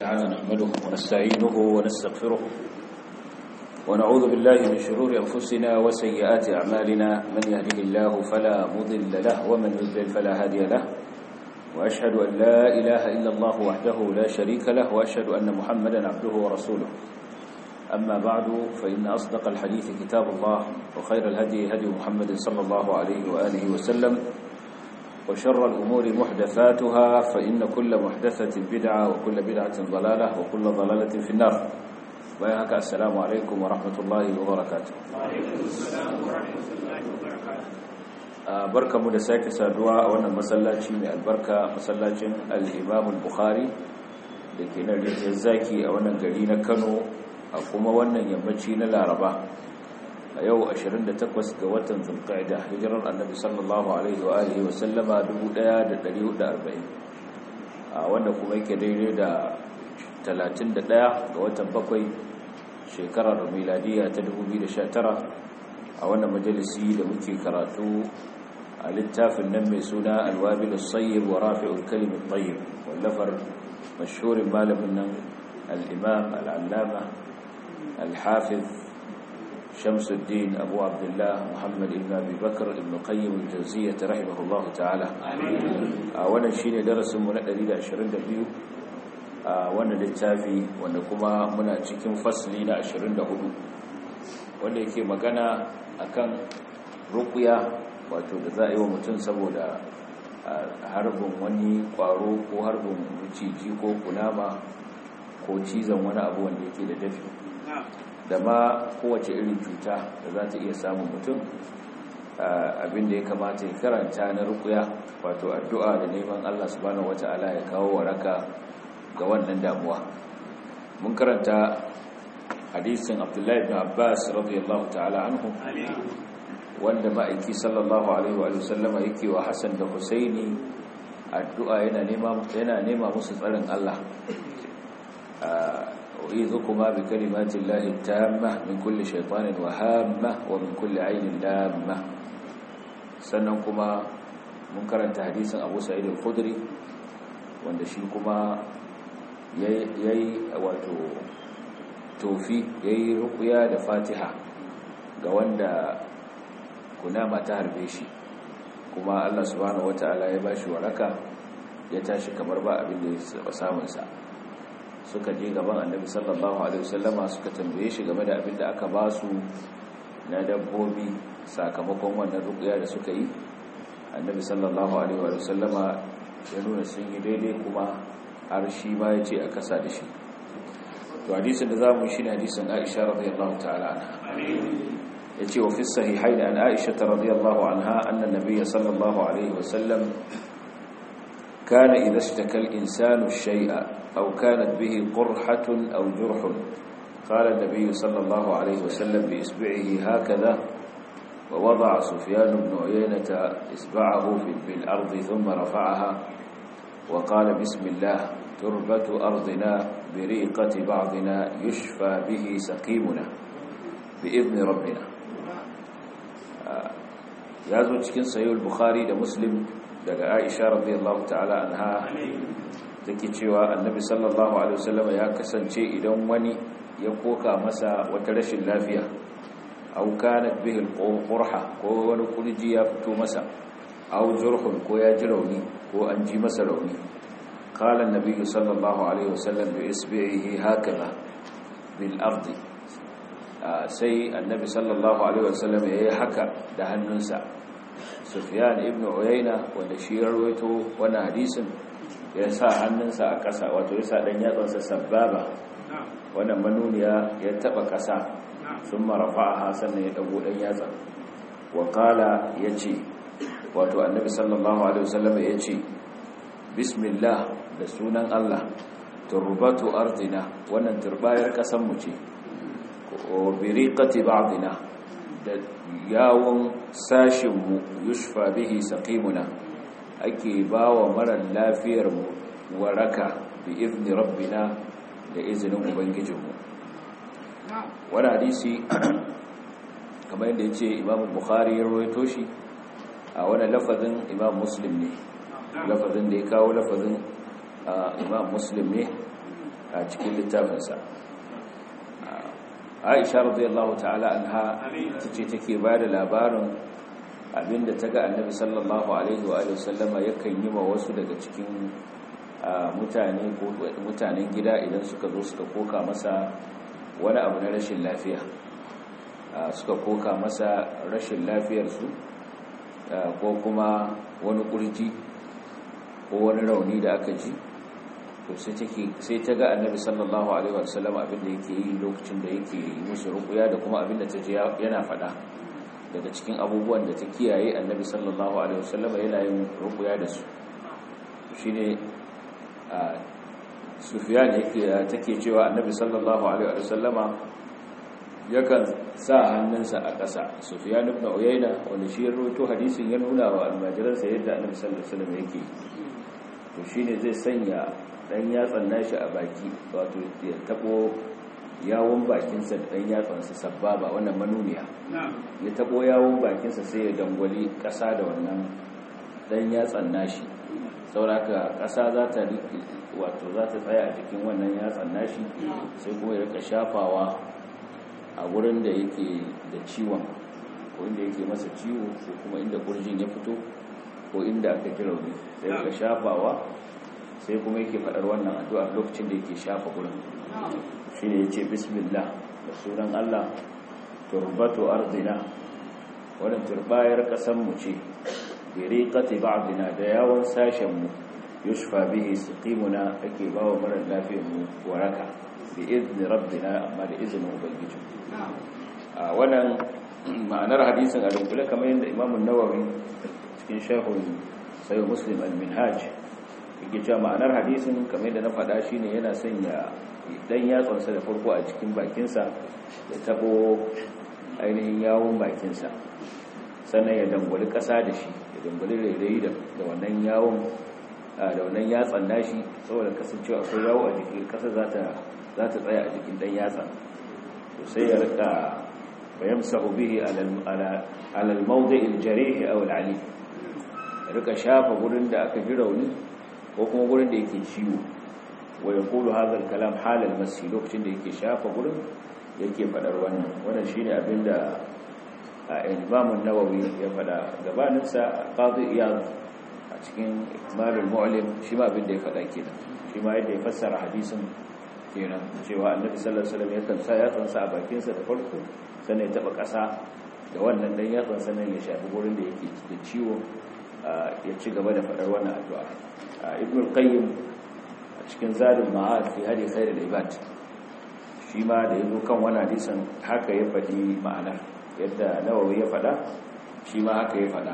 تعالى نحمده ونستعينه ونستغفره ونعوذ بالله من شرور أنفسنا وسيئات أعمالنا من يهده الله فلا مضل له ومن يضلل فلا هادي له وأشهد أن لا إله إلا الله وحده لا شريك له وأشهد أن محمدا عبده ورسوله أما بعد فإن أصدق الحديث كتاب الله وخير الهدي هدي محمد صلى الله عليه وآله وسلم وشر الأمور محدثاتها فإن كل محدثة بدعة وكل بدعة ضلالة وكل ضلالة في النار وياك السلام عليكم ورحمة الله وبركاته وعليكم السلام ورحمة الله وبركاته barka mu da sake saduwa a wannan masallaci mai albarka masallacin al-Imam al-Bukhari da ke nan rijiyar zaki a wannan gari na Kano a kuma wannan yammaci na Laraba a yau 28 ga watan Zulqa'ida hijirar Annabi sallallahu alaihi wa alihi wa sallama 1440 a wanda kuma yake daidai da 31 ga watan bakwai shekarar miladiya ta 2019 a wannan majalisi da muke karatu a littafin nan mai suna alwabil sayyib wa rafi'ul kalim at-tayyib wallafar mashhurin malamin nan al-imam al-allama al-hafiz shamsuddin abu abdullah muhammad ibn abi bakr ibn qayyim al-jawziyyah rahimahullah ta'ala a wannan shine darasin mu na 122 a wannan littafi wanda kuma muna cikin fasli na 24 wanda yake magana akan ruqya wato da za a yi wa mutum saboda harbin wani kwaro ko harbin maciji ko kunama ko cizon wani abu wanda yake da dafi da ma kowace irin cuta da za ta iya samun mutum abinda ya kamata ya karanta na rukuya wato addu'a da neman Allah subhanahu wata'ala ya kawo waraka ga wannan damuwa mun karanta hadisin Abdullahi ibn Abbas radiyallahu ta'ala anhu wanda ma'aiki sallallahu alaihi wa sallama yake wa Hassan da Husaini addu'a yana nema yana nema musu tsarin Allah u'idhukuma bi kalimati llahi tamma min kulli shaytanin wahamma wa min kulli aynin lamma sannan kuma mun karanta hadisin Abu Sa'id al-Khudri wanda shi kuma yayi wato tofi yayi ruqya da Fatiha ga wanda kunama ta harbe shi kuma Allah subhanahu wataala ya bashi waraka ya tashi kamar ba abin da ya samun sa suka je gaban Annabi sallallahu alaihi wasallama suka tambaye shi game da abin da aka ba su na dabbobi sakamakon wannan ruqya da suka yi Annabi sallallahu alaihi wasallama ya nuna sun yi daidai kuma har shi ma ya ce a kasa da shi to hadisin da zamu shi ne hadisin Aisha radiyallahu ta'ala anha يتي وفي الصحيحين عن عائشة رضي الله عنها أن النبي صلى الله عليه وسلم كان إذا اشتكى الإنسان الشيء أو كانت به قرحة أو جرح قال النبي صلى الله عليه وسلم بإسبعه هكذا ووضع سفيان بن عيينة إسبعه في الأرض ثم رفعها وقال بسم الله تربة أرضنا بريقة بعضنا يشفى به سقيمنا بإذن ربنا ya zo cikin sayul bukhari da muslim daga aisha radiyallahu ta'ala anha take cewa annabi sallallahu alaihi wasallam ya kasance idan wani ya koka masa wata rashin lafiya aw kanat bihi al-qurha ko wani kurji ya fito masa aw jurhun ko ya ji rauni ko an ji masa rauni qala an-nabi sallallahu alaihi wasallam bi isbihi hakaza bil ardi sai annabi sallallahu alaihi wasallam ya yi haka da hannunsa sufyan ibn uyayna wanda shi ya rawaito wannan hadisin ya sa hannunsa a ƙasa wato ya sa dan yatsansa sababa wannan manuniya ya taba ƙasa sun marafa sannan ya dago dan yatsa wa qala yace wato annabi sallallahu alaihi wasallam yace bismillah da sunan Allah turbatu ardina wannan turbayar ƙasar mu ce biriqati ba'dina da yawon sashinmu yushfa bihi saqimuna ake bawa marar lafiyar mu waraka bi izni rabbina da izinin ubangijinmu wani hadisi kamar yadda yace Imam Bukhari ya rawaito shi a wani lafazin Imam Muslim ne lafazin da ya kawo lafazin Imam Muslim ne a cikin littafinsa aisha radiyallahu ta'ala anha tace take ba da labarin abinda ta ga annabi sallallahu alaihi wa sallama yakan yi wa wasu daga cikin mutane ko mutanen gida idan suka zo suka koka masa wani abu na rashin lafiya suka koka masa rashin lafiyarsu ko kuma wani kurji ko wani rauni da aka ji to sai ta ga annabi sallallahu alaihi wasallam abinda yake yi lokacin da yake musu rukuya da kuma abinda ta ji yana fada daga cikin abubuwan da ta kiyaye annabi sallallahu alaihi wasallam yana yin rukuya da su shine sufyan yake take cewa annabi sallallahu alaihi wasallama yakan sa hannunsa a ƙasa sufyan ibn uyayna wanda shi ya rawaito hadisin ya nuna wa almajiransa yadda annabi sallallahu alaihi wasallam yake to shine zai sanya dan yatsan nashi a baki wato ya tabo yawon bakinsa da dan yatsansa sababa wannan manuniya ya tabo yawon bakinsa sai ya dangwali ƙasa da wannan dan yatsan nashi sauraka ƙasa za ta wato za ta tsaya a cikin wannan yatsan nashi sai kuma ya rika shafawa a wurin da yake da ciwon ko inda yake masa ciwo ko kuma inda kurjin ya fito ko inda aka ji rauni sai rika shafawa sai kuma yake faɗar wannan addu'a lokacin da yake shafa gurin shi ne ya ce bismillah da sunan Allah turbatu ardina wannan turbayar ƙasanmu ce biriƙati ba'dina da yawon sashenmu yushfa bihi siqimuna ake bawa marar lafiyarmu waraka bi izni rabbina amma da izinin ubangiji a wannan ma'anar hadisin a dunkule kamar yadda Imam nawawi cikin sharhul sayo muslim al-minhaj yake cewa ma'anar hadisin kamar yadda na faɗa shine yana sanya dan yatsansa da farko a cikin bakinsa ya tabo ainihin yawon bakinsa sannan ya dangwali ƙasa da shi ya dangwali rairayi da wannan yawon da wannan yatsan nashi saboda kasancewa akwai yawo a jikin ƙasa za ta tsaya a jikin dan yatsan to sai ya rika bayan sahu bihi alal mawdi'il jarih aw al ya rika shafa gurin da aka ji rauni ko kuma gurin da yake ciwo wa yaqulu hadha al-kalam hal al-masi lokacin da yake shafa gurin yake fadar wannan wannan shine abinda Imam an-Nawawi ya fada gabanin sa Qadi Iyad a cikin Ikmal al-Mu'lim shi ma abinda ya fada kenan shi ma yadda ya fassara hadisin kenan cewa Annabi sallallahu alaihi wasallam yakan sa ya tsansa a bakin sa da farko sannan ya taba kasa da wannan dan ya tsansa nan ya shafi gurin da yake da ciwo ya ci gaba da fadar wannan addu'a Ibn al-Qayyim cikin zadin ma'ad fi hadi khairul ibad shi ma da yazo kan wani hadisin haka ya faɗi ma'anar yadda nawawi ya faɗa shi ma haka ya faɗa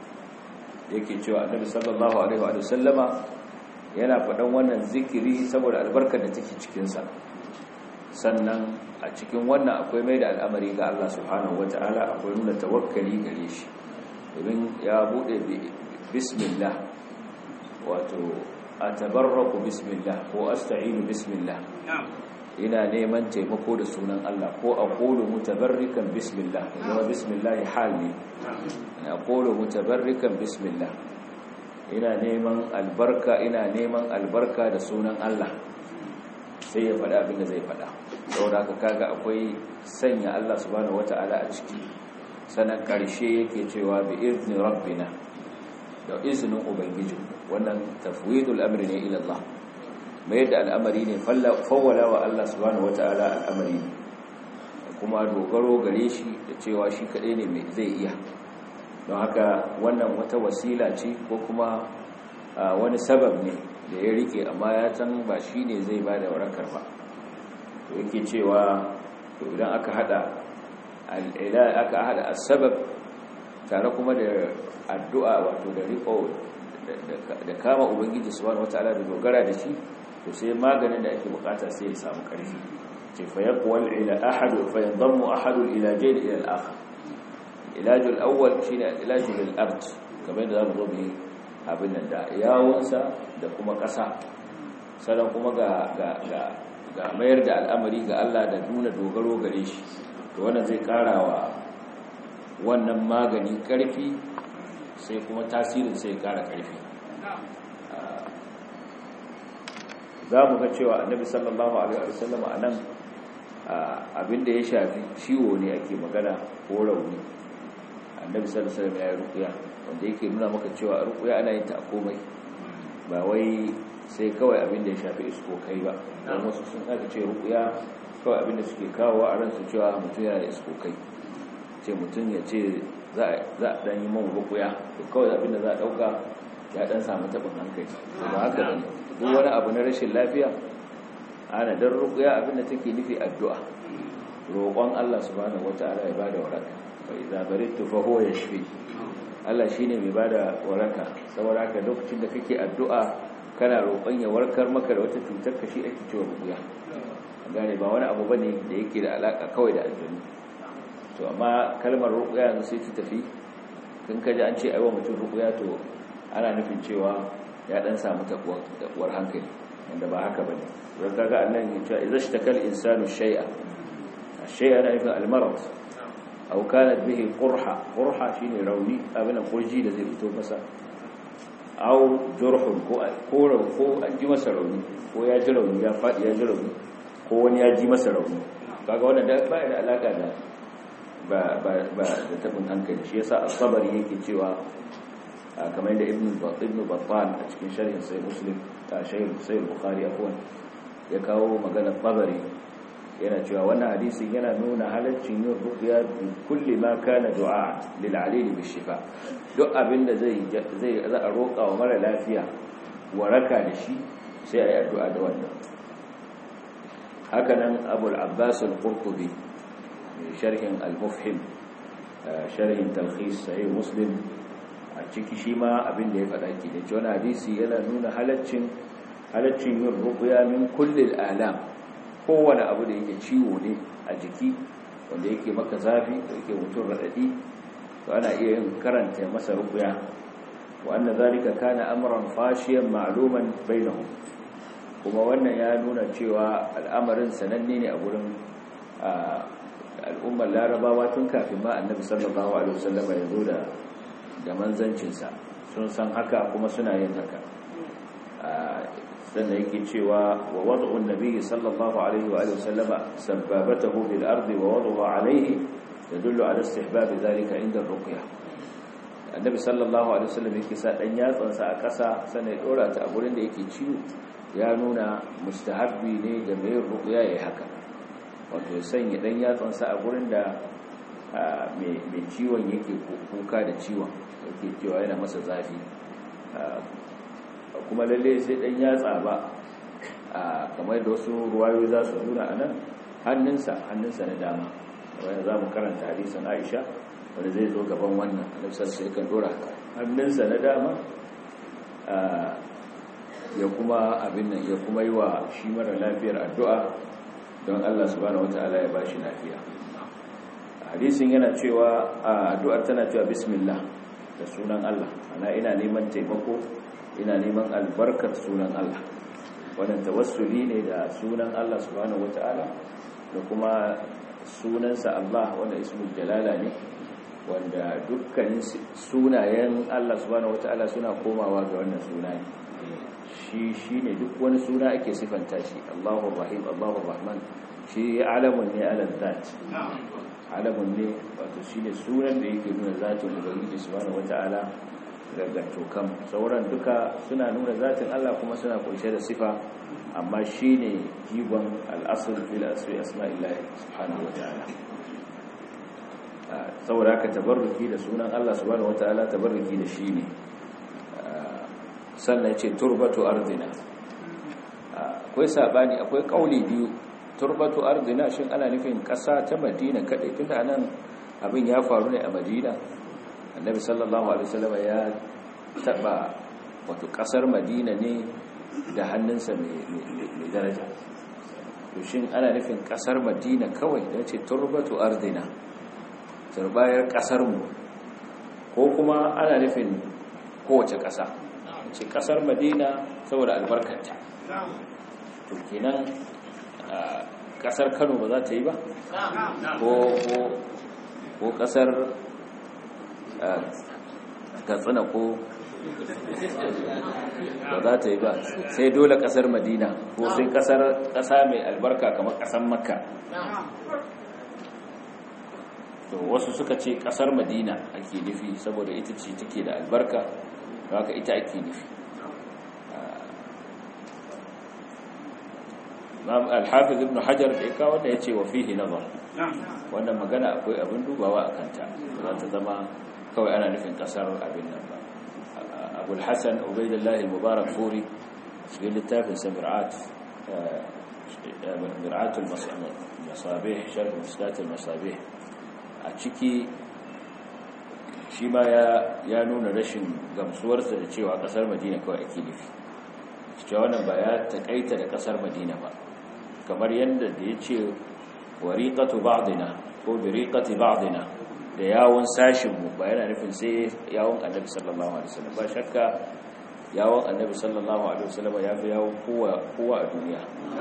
yake cewa annabi sallallahu alaihi wa sallama yana faɗan wannan zikiri saboda albarkar da take cikin sa sannan a cikin wannan akwai mai da al'amari ga Allah subhanahu wataala akwai nuna tawakkali gare shi domin ya bude bismillah wato atabarraku bismillah ko asta'inu bismillah ina neman taimako da sunan Allah ko aqulu mutabarrikan bismillah kuma bismillah hal ne ina aqulu mutabarrikan bismillah ina neman albarka ina neman albarka da sunan Allah sai ya faɗa abin da zai faɗa saboda haka kaga akwai sanya Allah subhanahu wataala a ciki sanan ƙarshe yake cewa bi izni rabbina da izinin ubangiji wannan tafwidul amri ne ila Allah mai da al'amari ne fawwala wa Allah subhanahu wata'ala al'amari ne kuma dogaro gare shi da cewa shi kadai ne mai zai iya don haka wannan wata wasila ce ko kuma wani sabab ne da ya rike amma ya san ba shi ne zai ba da warakar ba to yake cewa to idan aka hada al'ila aka hada asbab tare kuma da addu'a wato da riko da kama ubangiji subhanahu wataala da dogara da shi to sai maganin da ake bukata sai ya samu karfi ce fa yaqwal ila ahad fa yandamu ahad ila jayd ila al-akhar ilaj al-awwal shine ilaj al-ard kamar da zamu zo mu abin nan da yawunsa da kuma kasa sannan kuma ga ga ga mayar da al'amari ga Allah da nuna dogaro gare shi to wannan zai karawa wannan magani karfi sai kuma tasirin sai kara karfi za mu ga cewa annabi sallallahu alaihi wasallam a nan abinda ya shafi ciwo ne ake magana ko rauni annabi sallallahu alaihi wasallam ya yi rukuya wanda yake nuna maka cewa rukuya ana yin ta a komai ba wai sai kawai abinda ya shafi iskokai ba don wasu sun aka ce rukuya kawai abinda suke kawo a ransu cewa mutum yana da iskokai ce mutum ya ce za a dan yi man rukuya to kawai abinda za a dauka ya dan samu tabin hankali ba haka ne duk wani abu na rashin lafiya ana dan rukuya abinda take nufi addu'a roƙon Allah subhanahu wataala ya bada waraka fa idza baridtu fa huwa yashfi Allah shine mai bada waraka saboda haka lokacin da kake addu'a kana roƙon ya warkar maka da wata cutar ka shi ake cewa rukuya gane ba wani abu bane da yake da alaka kawai da aljanu to amma kalmar rukuya yanzu sai ta tafi kun kaji an ce aiwa mutum rukuya to ana nufin cewa ya dan samu tabuwar hankali wanda ba haka bane don kaga annan ya ce idza shtakal insanu shay'a shay'a na nufin almarad aw kanat bihi qurha qurha shine rauni abin kurji da zai fito masa aw jurhun ko ko ko an ji masa rauni ko ya ji rauni ya fadi ya ji rauni ko wani ya ji masa rauni kaga wannan da ba da alaka da ba ba ba da tabin hankali shi yasa as-sabari yake cewa kamar da ibn ibn battal a cikin sharhin sai muslim ta sharhin sai bukhari afwan ya kawo magana tabari yana cewa wannan hadisin yana nuna halaccin yin ruqya bi kulli ma kana du'a lil alil bi shifa duk abinda zai zai za a roƙa wa mara lafiya waraka da shi sai ayi addu'a da wannan haka nan abul abbas al-qurtubi sharhin al-mufhim sharhin talkhis sahih muslim a ciki shi ma abin da ya faɗa ke da wani hadisi yana nuna halaccin halaccin yin ruqya min kulli al-alam kowane abu da yake ciwo ne a jiki wanda yake maka zafi da yake mutum raɗaɗi to ana iya yin karanta masa ruqya wa anna zalika kana amran fashiyan ma'luman bainahum kuma wannan ya nuna cewa al'amarin sananne ne a gurin al'ummar larabawa tun kafin ma annabi sallallahu alaihi wasallam ya zo da da manzancinsa sun san haka kuma suna yin haka sannan yake cewa wa wad'un nabiy sallallahu alaihi wa sallama sababatahu bil ardi wa wad'uhu alaihi yadullu ala istihbab dhalika inda ruqya annabi sallallahu alaihi wasallam yake sa dan yatsansa a ƙasa sannan ya dora ta a gurin da yake ciwo ya nuna mustahabbi ne ga mai ruqya yayi haka wato ya sanya dan yatsansa a gurin da mai ciwon yake kuka da ciwon yake cewa yana masa zafi kuma lalle sai dan yatsa ba kamar da wasu ruwayoyi za su nuna a nan hannunsa hannunsa na dama wanda za mu karanta hadisan aisha wanda zai zo gaban wannan annabsar sai kan dora hannunsa na dama ya kuma abin nan ya kuma yi wa shi mara lafiyar addu'a don Allah subhanahu wata'ala ya bashi lafiya hadisin yana cewa addu'ar tana cewa bismillah da sunan Allah ana ina neman taimako ina neman albarkar sunan Allah wannan tawassuli ne da sunan Allah subhanahu wata'ala da kuma sunansa Allah wanda ismul jalala ne wanda dukkanin sunayen Allah subhanahu wata'ala suna komawa ga wannan suna ne shi shine duk wani suna ake sifanta shi Allahu Rahim Allahu Rahman shi alamun ne ala zat alamun ne wato shine sunan da yake nuna zatin ubangiji subhanahu wataala daga tokan sauran duka suna nuna zatin Allah kuma suna kunshe da sifa amma shine jigon al-asl fil asmi asma'illahi subhanahu wataala saboda haka tabarruki da sunan Allah subhanahu wataala tabarruki da shi ne sannan ce turbatu ardina akwai sabani akwai kauli biyu turbatu ardina shin ana nufin kasa ta madina kadai tunda anan abin ya faru ne a madina annabi sallallahu alaihi wasallam ya taba wato kasar madina ne da hannunsa mai daraja to shin ana nufin kasar madina kawai da ce turbatu ardina turbayar kasar mu ko kuma ana nufin kowace kasa ce kasar madina saboda albarkanta to kenan kasar kano ba za ta yi ba ko kasar katsina ko ba za ta yi ba sai dole kasar madina ko sai kasar kasa mai albarka kamar kasar makka to wasu suka ce kasar madina ake nufi saboda ita ce take da albarka haka ita ake nufi al-hafiz ibn hajar da ya kawo da ya ce wa fihi nazar wannan magana akwai abin dubawa a kanta za ta zama kawai ana nufin kasar abin nan ba abul hassan ubaidullahi mubarak furi cikin littafin sa mir'at mir'atul masabih sharh mustatul masabih a ciki shi ma ya nuna rashin gamsuwarsa da cewa kasar madina kawai ake nufi cewa wannan ba ya takaita da kasar madina ba kamar yadda da ya ce wariƙatu ba'dina ko biriƙati ba'dina da yawon sashinmu ba yana nufin sai yawon annabi sallallahu alaihi wasallam ba shakka yawon annabi sallallahu alaihi wasallam ya fi yawon kowa a duniya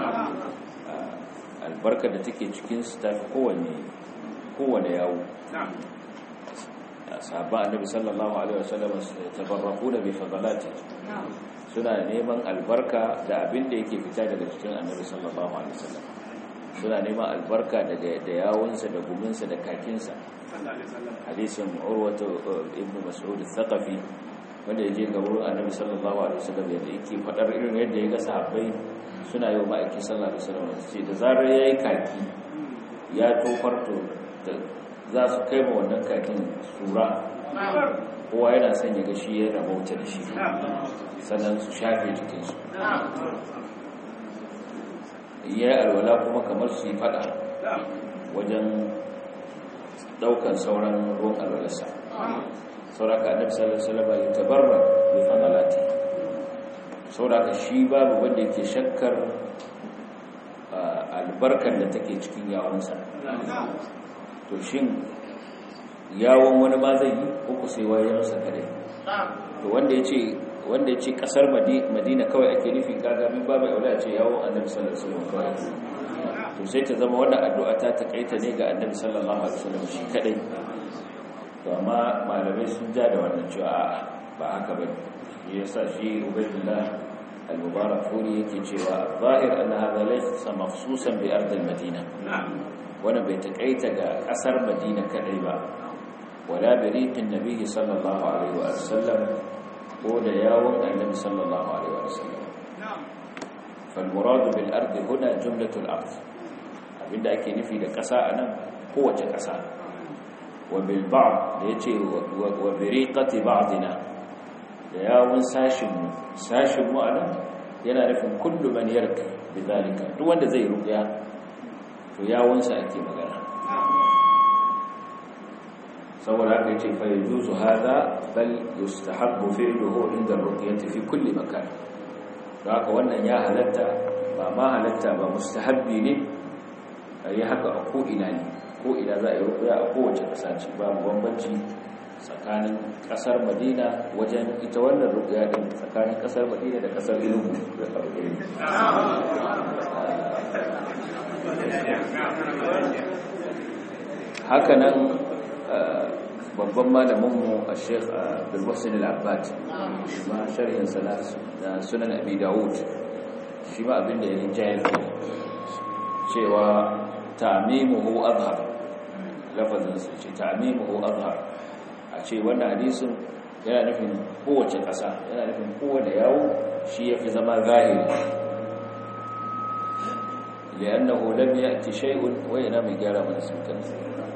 albarkar da take cikin su ta fi kowane kowane yawo sahabban annabi sallallahu alaihi wasallam tabarraku da bi fadalati suna neman albarka da abin da yake fita daga cikin annabi sallallahu alaihi wasallam suna neman albarka daga da yawunsa da guminsa da kakinsa hadisin urwatu ibn mas'ud al-thaqafi wanda yaje ga wurin annabi sallallahu alaihi wasallam yadda yake fadar irin yadda ya ga sahabbai suna yi wa ma'aikin sallallahu alaihi wasallam sai da zarar yayi kaki ya tofar to za su kai ma wannan kakin sura kowa yana son ya ga shi ya rabauta da shi sannan su shafe jikinsu ya yi alwala kuma kamar su yi fada wajen daukan sauran ruwan alwalarsa sauraka annabi sallallahu alaihi wasallam ya tabarra bi fadalati sauraka shi babu wanda yake shakkar albarkar da take cikin yawonsa to shin yawon wani ma zai yi uku sai wayansa kadai to wanda ya ce wanda ya ce kasar madina kawai ake nufi gagamin babu aula ce yawon annabi sallallahu alaihi wasallam kawai to sai ta zama wannan addu'a ta takaita ne ga annabi sallallahu alaihi wasallam shi kadai to amma malamai sun ja da wannan cewa a'a ba haka ba ne yasa shi ubaydullah al-mubarak furi yake cewa zahir anna hadha laysa makhsusan bi ard al-madina wannan bai takaita ga kasar madina kadai ba wala bi riqin nabiyyi sallallahu alaihi wasallam ko da yawon annabi sallallahu alaihi wasallam fal murad bil ard huna jumlatul ard abinda ake nufi da kasa anan kowace kasa wa bil ba'd da yace wa bi riqati ba'dina da yawon sashin mu sashin mu anan yana nufin kullu man yarka bidalika duk wanda zai ruqya to yawon sa ake magana saboda haka yace fa yujuzu hada bal yustahabbu fi'luhu inda ar-ruqyati fi kulli makan haka wannan ya halatta ba ma halatta ba mustahabbi ne ayi haka a ko ina ne ko ina za a yi ruqya a kowace kasa ce babu bambanci tsakanin kasar Madina wajen ita wannan ruqya din tsakanin kasar Madina da kasar Ilmu da farko haka nan babban malaminmu a sheikh bilwassin al'abbad ma sharhin da sunan abi dawud shi ma abinda ya rinjayar cewa tamimuhu azhar lafazinsu ce tamimuhu azhar a ce wannan hadisun yana nufin kowace ƙasa yana nufin kowane yawo shi ya fi zama zahiri li'annahu lam ya'ti shay'un wa yana mai gyara mana sun kansa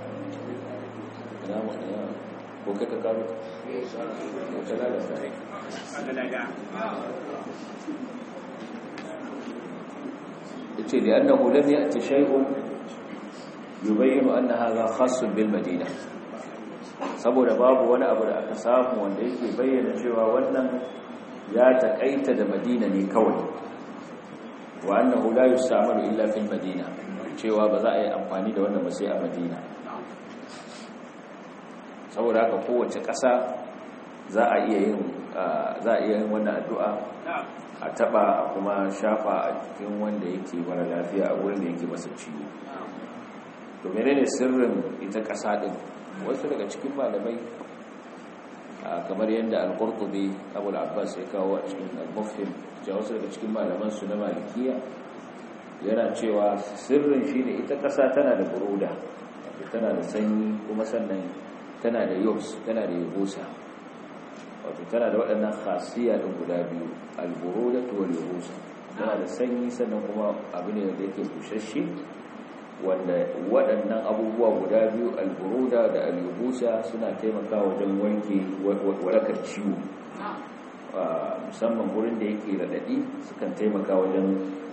ko kai ka karo ko ta lalata yace da annahu lam ya'ti shay'un yubayyinu anna hadha khassun bil madina saboda babu wani abu da aka samu wanda yake bayyana cewa wannan ya takaita da madina ne kawai wa annahu la yustamalu illa fil madina cewa ba za a yi amfani da wannan ba sai a madina saboda haka kowace ƙasa za a iya yin za a iya yin wannan addu'a a taba kuma shafa a cikin wanda yake mara lafiya a wurin da yake masa ciwo to menene sirrin ita ƙasa din wasu daga cikin malamai kamar yadda al-qurtubi abu al-abbas ya kawo a cikin al-mufhim cewa wasu daga cikin malaman su na malikiya yana cewa sirrin shine ita ƙasa tana da buruda tana da sanyi kuma sannan tana da yobs tana da yubusa wato tana da waɗannan khasiyya ɗin guda biyu al-buruda wal yubusa tana da sanyi sannan kuma abu ne da yake bushashe wanda waɗannan abubuwa guda biyu alburuda da alubusa suna taimaka wajen wanke warakar ciwo musamman gurin da yake raɗaɗi sukan taimaka wajen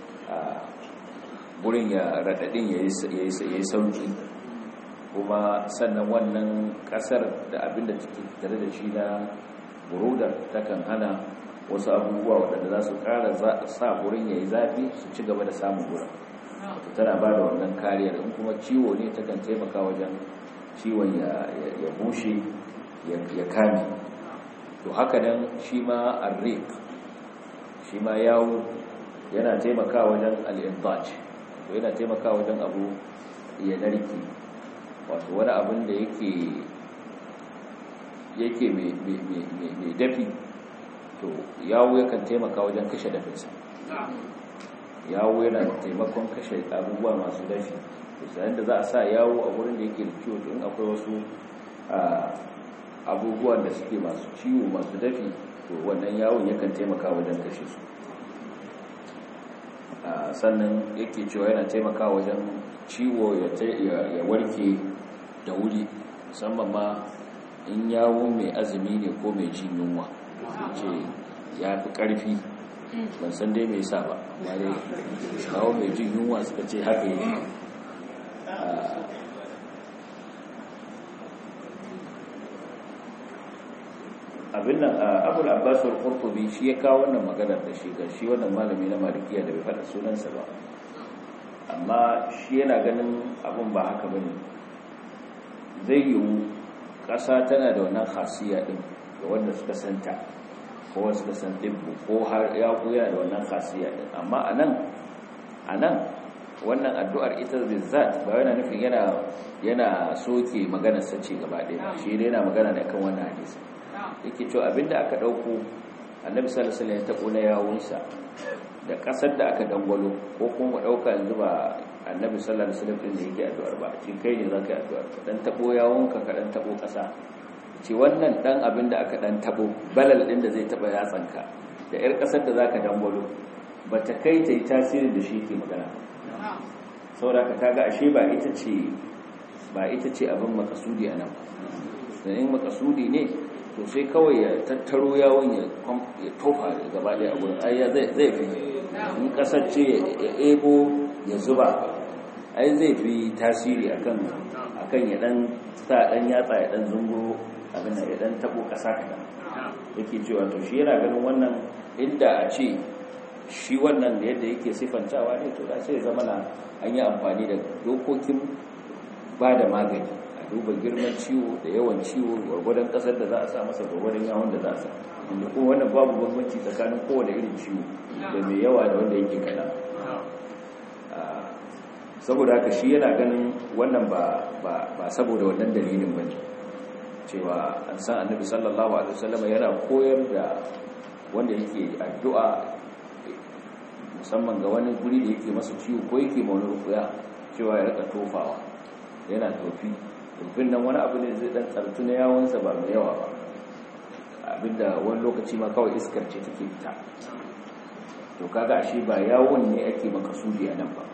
gurin ya raɗaɗin ya yi sauki kuma sannan wannan ƙasar da abinda take tare da shi na burudar takan hana wasu abubuwa waɗanda za su ƙara sa gurin ya yi zafi su ci gaba da samun gurin tana ba da wannan kariyar in kuma ciwo ne ta kan taimaka wajen ciwon ya bushe ya kame to haka nan shi ma arrik shi ma yawo yana taimaka wajen al'intaj to yana taimaka wajen abu ya narki wato wani abin da yake yake mai dafi to yawo yakan taimaka wajen kashe dafinsa yawo yana taimakon kashe abubuwa masu dafi sayan da za a sa yawo a wurin da yake da ciwo in akwai wasu abubuwan da suke masu ciwo masu dafi to wannan yawon yakan taimaka wajen kashe su sannan yake cewa yana taimaka wajen ciwo ya warke da wuri musamman ma in yawo mai azumi ne ko mai jin yunwa ce ya fi ƙarfi ban san dai mai sa ba amma dai kawo mai jin yunwa suka ce haka yi abin nan abul abbas al-qurtubi shi ya kawo wannan maganar da shi ga shi wannan malami na malikiya da bai faɗa sunansa ba amma shi yana ganin abin ba haka bane zai yiwu ƙasa tana da wannan khasiya din ga wanda suka santa ko wasu da san dibbu ko har ya koya da wannan khasiya din amma anan anan wannan addu'ar ita bizzat ba yana nufin yana yana soke maganar sace gaba ɗaya shi dai yana magana ne kan wannan hadisi yake cewa abinda aka dauko annabi sallallahu alaihi wasallam ya tabo na yawunsa da kasar da aka dangwalo ko kuma mu dauka yanzu ba annabi sallallahu alaihi wasallam din da yake addu'ar ba shi kai ne zaka yi addu'ar dan tabo yawunka ka dan tabo kasa ce wannan dan abin da aka dan tabo balal din da zai taba yatsanka da yar kasar da zaka dangwalo bata kai ta yi tasirin da shi ke magana saboda ka kaga ashe ba ita ce ba ita ce abin makasudi a nan ba in makasudi ne to sai kawai ya tattaro yawon ya tofa gaba daya a gurin ai zai fi in kasar ce ya ebo ya zuba ai zai fi tasiri akan akan ya dan sa dan yatsa ya dan zunguro abin da ya dan tabo kasa kadan yake cewa to shi yana ganin wannan inda a ce shi wannan da yadda yake sifantawa ne to da sai zama na an yi amfani da dokokin ba da magani a duba girman ciwo da yawan ciwo gwargwadon kasar da za a sa masa gwargwadon yawon da za a sa inda kuma wannan babu bambanci tsakanin kowane irin ciwo da mai yawa da wanda yake kada saboda haka shi yana ganin wannan ba saboda wannan dalilin ba ne cewa an san annabi sallallahu alaihi wasallam yana koyar da wanda yake addu'a musamman ga wani guri da yake masa ciwo ko yake ma wani rukuya cewa ya rika tofawa yana tofi tofin nan wani abu ne zai dan tsartu na yawonsa ba mai yawa ba abinda wani lokaci ma kawai iskar ce take fita to kaga ashe ba yawon ne ake makasudi a nan ba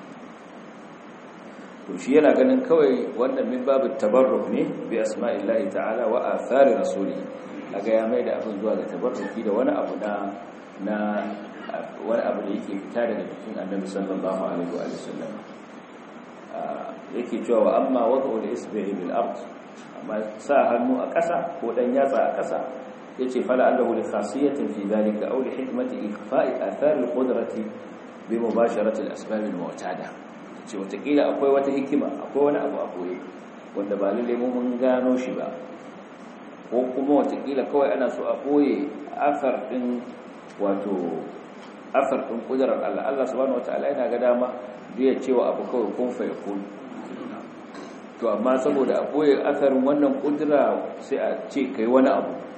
to shi yana ganin kawai wannan min babu tabarruk ne bi asma'illahi ta'ala wa athari rasuli kaga ya mai da abin zuwa ga tabarruki da wani abu na na wani abu da yake fita daga cikin annabi sallallahu alaihi wa sallam yake cewa amma wad'u al-isbi'i bil ard amma sa hannu a ƙasa ko dan yatsa a ƙasa yace fala allahu li khasiyatin fi dhalika aw li hikmati ikfa'i athar al-qudrati bi mubasharati al-asbab al-mu'tada ce watakila akwai wata hikima akwai wani abu a koyi wanda ba lalle mun gano shi ba ko kuma watakila kawai ana so a koye afar din wato afar din kudarar Allah Allah subhanahu wataala yana ga dama zai cewa abu kawai kun fa yakun to amma saboda a koye asarin wannan kudura sai a ce kai wani abu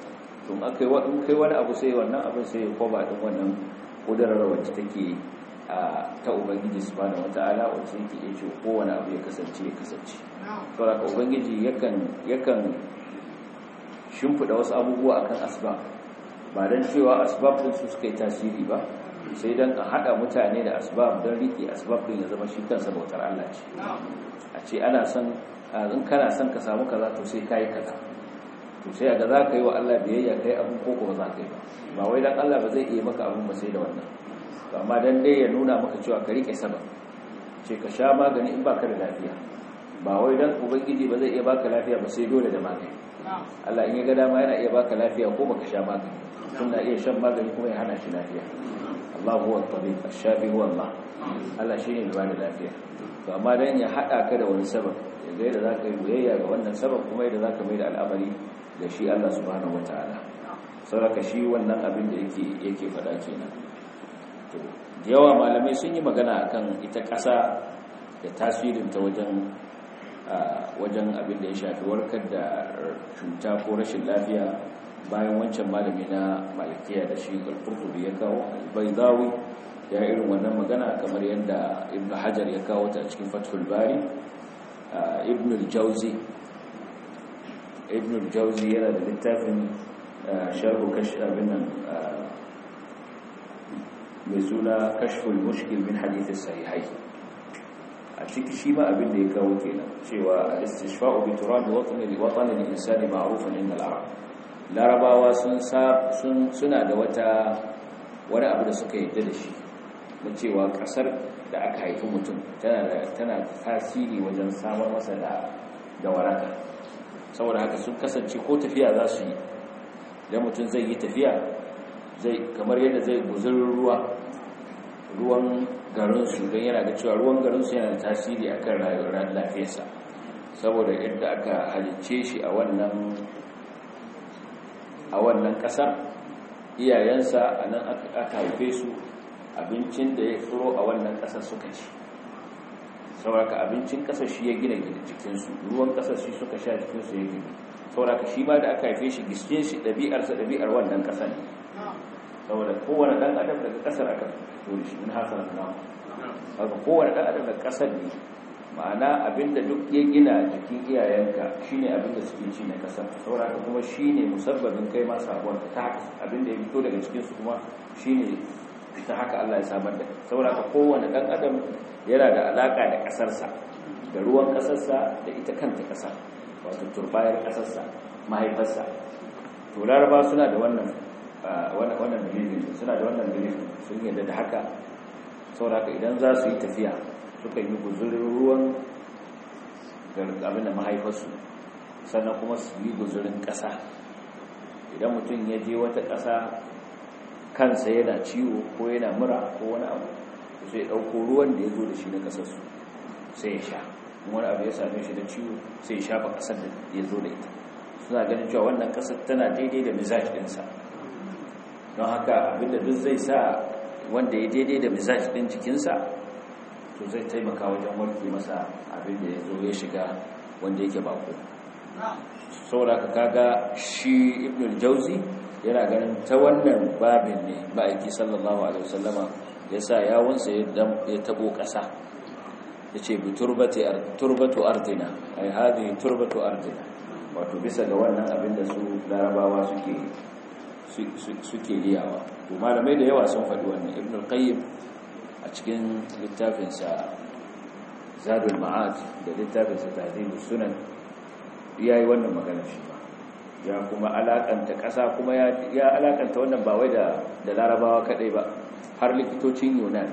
to akai in kai wani abu sai wannan abin sai ya kwaba din wannan kudurar wacce take ta ubangiji subhanahu wataala wacce yake iya ce kowane abu ya kasance ya kasance saboda ka ubangiji yakan yakan shimfida wasu abubuwa akan asbab ba dan cewa asbab din su suka yi tasiri ba sai dan a hada mutane da asbab don rike asbab din ya zama shi kansa bautar Allah ce a ce ana son in kana son ka samu kaza to sai kai kaza to sai ga za ka yi wa Allah biyayya kai abin ko ba za ka yi ba ba wai dan Allah ba zai iya maka abin ba sai da wannan to amma dan dai ya nuna maka cewa ka rike sabab ce ka sha magani in baka da lafiya ba wai dan ubangiji ba zai iya baka lafiya ba sai dole da magani Allah in ya ga dama yana iya baka lafiya ko baka sha magani tunda iya shan magani kuma ya hana shi lafiya Allah huwa tabib ash-shafi huwa Allah Allah shine mai bada lafiya to amma dan ya hada ka da wani sabab yadda yadda zaka yi biyayya ga wannan sabab kuma yadda zaka mai da al'amari da shi Allah subhanahu wataala saboda shi wannan abin da yake yake fada kenan to yawa malamai sun yi magana akan ita ƙasa da tasirin ta wajen wajen abin da ya shafi warkar da cuta ko rashin lafiya bayan wancan malami na malikiya da shi al-qurtubi ya kawo al-baydawi ya irin wannan magana kamar yadda ibn hajar ya kawo ta cikin fathul bari ibn al-jawzi ibn al-jawzi yana da littafin sharhu kashf abin nan mai suna kashful mushkil min hadith as-sahihai a ciki shi ma abin da ya kawo kenan cewa al-istishfa'u bi turab watn li-watn al-insani ma'rufun inda al-arab larabawa sun suna da wata wani abu da suka yadda da shi na cewa kasar da aka haifi mutum tana tasiri wajen samar masa da waraka saboda haka sun kasance ko tafiya za su yi idan mutum zai yi tafiya zai kamar yadda zai guzurin ruwa ruwan garinsu don yana da cewa ruwan garinsu yana da tasiri akan rayuwar lafiyarsa saboda yadda aka halicce shi a wannan a wannan ƙasar iyayensa a nan aka haife su abincin da ya tsoro a wannan ƙasar suka ci sauraka abincin ƙasar shi ya gina jikinsu ruwan ƙasar shi suka sha jikinsu ya gina sauraka shi ma da aka haife shi giskin shi ɗabi'arsa ɗabi'ar wannan ƙasar ne saboda kowane ɗan adam daga ƙasar aka fito da shi in hasanar namu haka kowane ɗan adam daga ƙasar ne ma'ana abinda duk ya gina jikin iyayenka shine abinda suke ci na kasar saboda kuma shine musabbabin kai ma sabuwar ta abinda ya fito daga cikin su kuma shine ta haka Allah ya samar da saboda kowane dan adam yana da alaka da kasarsa da ruwan kasarsa da ita kanta kasar wato turbayar kasarsa mahaifarsa to laraba suna da wannan wannan dalilin suna da wannan dalilin sun yarda da haka saboda idan za su yi tafiya suka yi guzurin ruwan abin da mahaifarsu sannan kuma su yi guzurin ƙasa idan mutum ya je wata ƙasa kansa yana ciwo ko yana mura ko wani abu sai ɗauko ruwan da ya zo da shi na ƙasarsu sai ya sha wani abu ya same shi da ciwo sai ya shafa ƙasar da ya zo da ita suna ganin cewa wannan ƙasar tana daidai da mizaj ɗinsa don haka abinda duk zai sa wanda ya daidai da mizaj ɗin jikinsa to zai taimaka wajen warke masa abin da ya zo ya shiga wanda yake bako saboda ka kaga shi ibn jauzi yana ganin ta wannan babin ne ma'aiki sallallahu alaihi wasallama ya sa yawunsa ya tabo ƙasa ya ce bi turbatu ardina ai hadi turbatu ardina wato bisa ga wannan abin da su larabawa suke suke riyawa to malamai da yawa sun faɗi wannan ibn al-qayyim a cikin littafinsa zadul ma'ad da littafinsa tahdhibus sunan yayi wannan magana shi ba ya kuma alakanta ƙasa kuma ya alakanta wannan ba wai da da larabawa kadai ba har likitocin yunan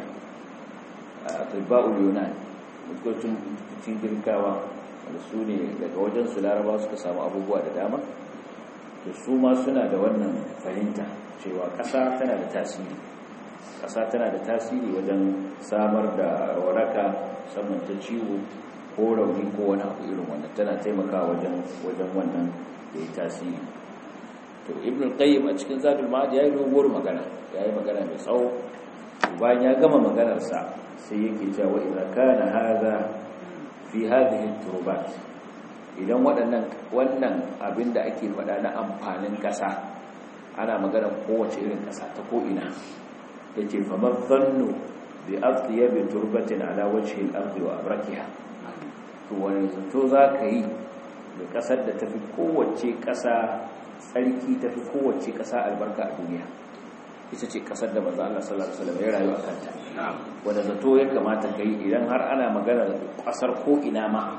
tibba'ul yunan likitocin cikin girkawa da su ne daga wajen su larabawa suka samu abubuwa da dama to su ma suna da wannan fahimta cewa ƙasa tana da tasiri ƙasa tana da tasiri wajen samar da waraka saman ta ciwo ko rauni ko wani abu irin wannan tana taimakawa wajen wajen wannan da ya tasiri to ibn al-qayyim a cikin zadul ma'ad yayi doguwar magana yayi magana mai tsawo bayan ya gama maganar sa sai yake cewa idza kana hadha fi hadhihi turubat idan waɗannan wannan abin da ake faɗa na amfanin ƙasa ana magana kowace irin ƙasa ta ko'ina ya ce famar zannu bi aftiya bi turbatin ala wacce al'arzi wa abrakiha to wani zato za ka yi da ƙasar da tafi kowace ƙasa tsarki tafi kowace ƙasa albarka a duniya ita ce ƙasar da maza Allah sallallahu Alaihi wasallam ya rayu a kanta wanda zato ya kamata ka yi idan har ana magana da ƙasar ko'ina ma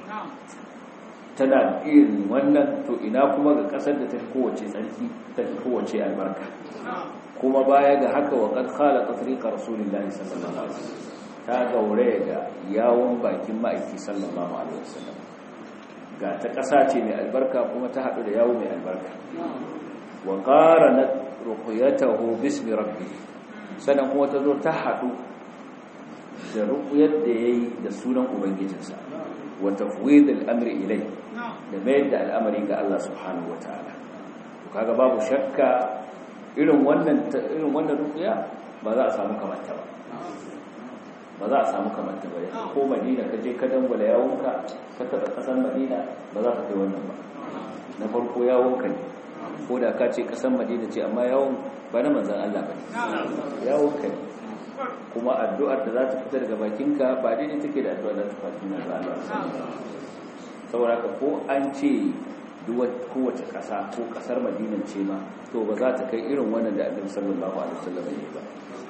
tana irin wannan to ina kuma ga kasar da ta fi kowace tsarki ta fi kowace albarka kuma baya ga haka wa kad khalaqa tariqa rasulillahi sallallahu alaihi wasallam ta gaure da yawon bakin ma'aiki sallallahu alaihi wasallam ga ta kasa ce mai albarka kuma ta hadu da yawo mai albarka wa qaranat ruqyatahu bismi rabbih sannan kuma ta zo ta hadu da ruqyar da yayi da sunan ubangijinsa wa tafwid al-amri ilayhi da mayar da al'amari ga Allah subhanahu wa ta'ala kaga babu shakka irin wannan irin wannan rukuya ba za a samu kamanta ba ba za a samu kamanta ba ko madina ka je ka dangwala yawonka ka taɓa ƙasar madina ba za ka kai wannan ba na farko yawonka ne ko da ka ce ƙasar madina ce amma yawon ba na manzan Allah ba ne yawonka ne kuma addu'ar da za ta fita daga bakinka ba daidai take da addu'ar da ta fata manzan Allah saboda ka ko an ce kowace ƙasa ko ƙasar madinan ce ma to ba za ta kai irin wannan da annabi sallallahu alaihi wasallam ne ba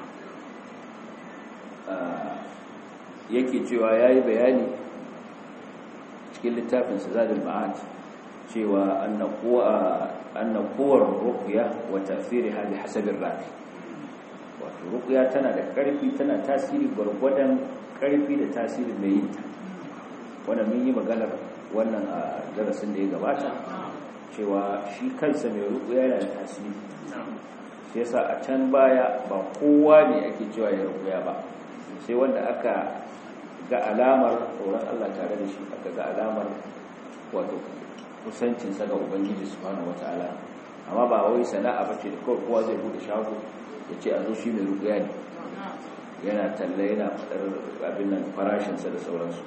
yake cewa yayi bayani cikin littafin Zadul Ma'ad cewa anna quwa anna quwar ruqya wa ta'thiriha bi hasabi ar-rafi wato ruqya tana da ƙarfi tana tasiri gurgurdan ƙarfi da tasirin mai yin ta wannan mun yi maganar wannan a darasin da ya gabata cewa shi kansa mai ruku yana da tasiri shi yasa a can baya ba kowa ne ake cewa ya rukuya ba sai wanda aka ga alamar tsoron Allah tare da shi aka ga alamar wato kusancinsa ga ubangiji subhanahu wataala amma ba wai sana'a bace da kawai kowa zai bude shago ya ce a zo shi mai rukuya ne yana talla yana fadar abin nan farashinsa da sauransu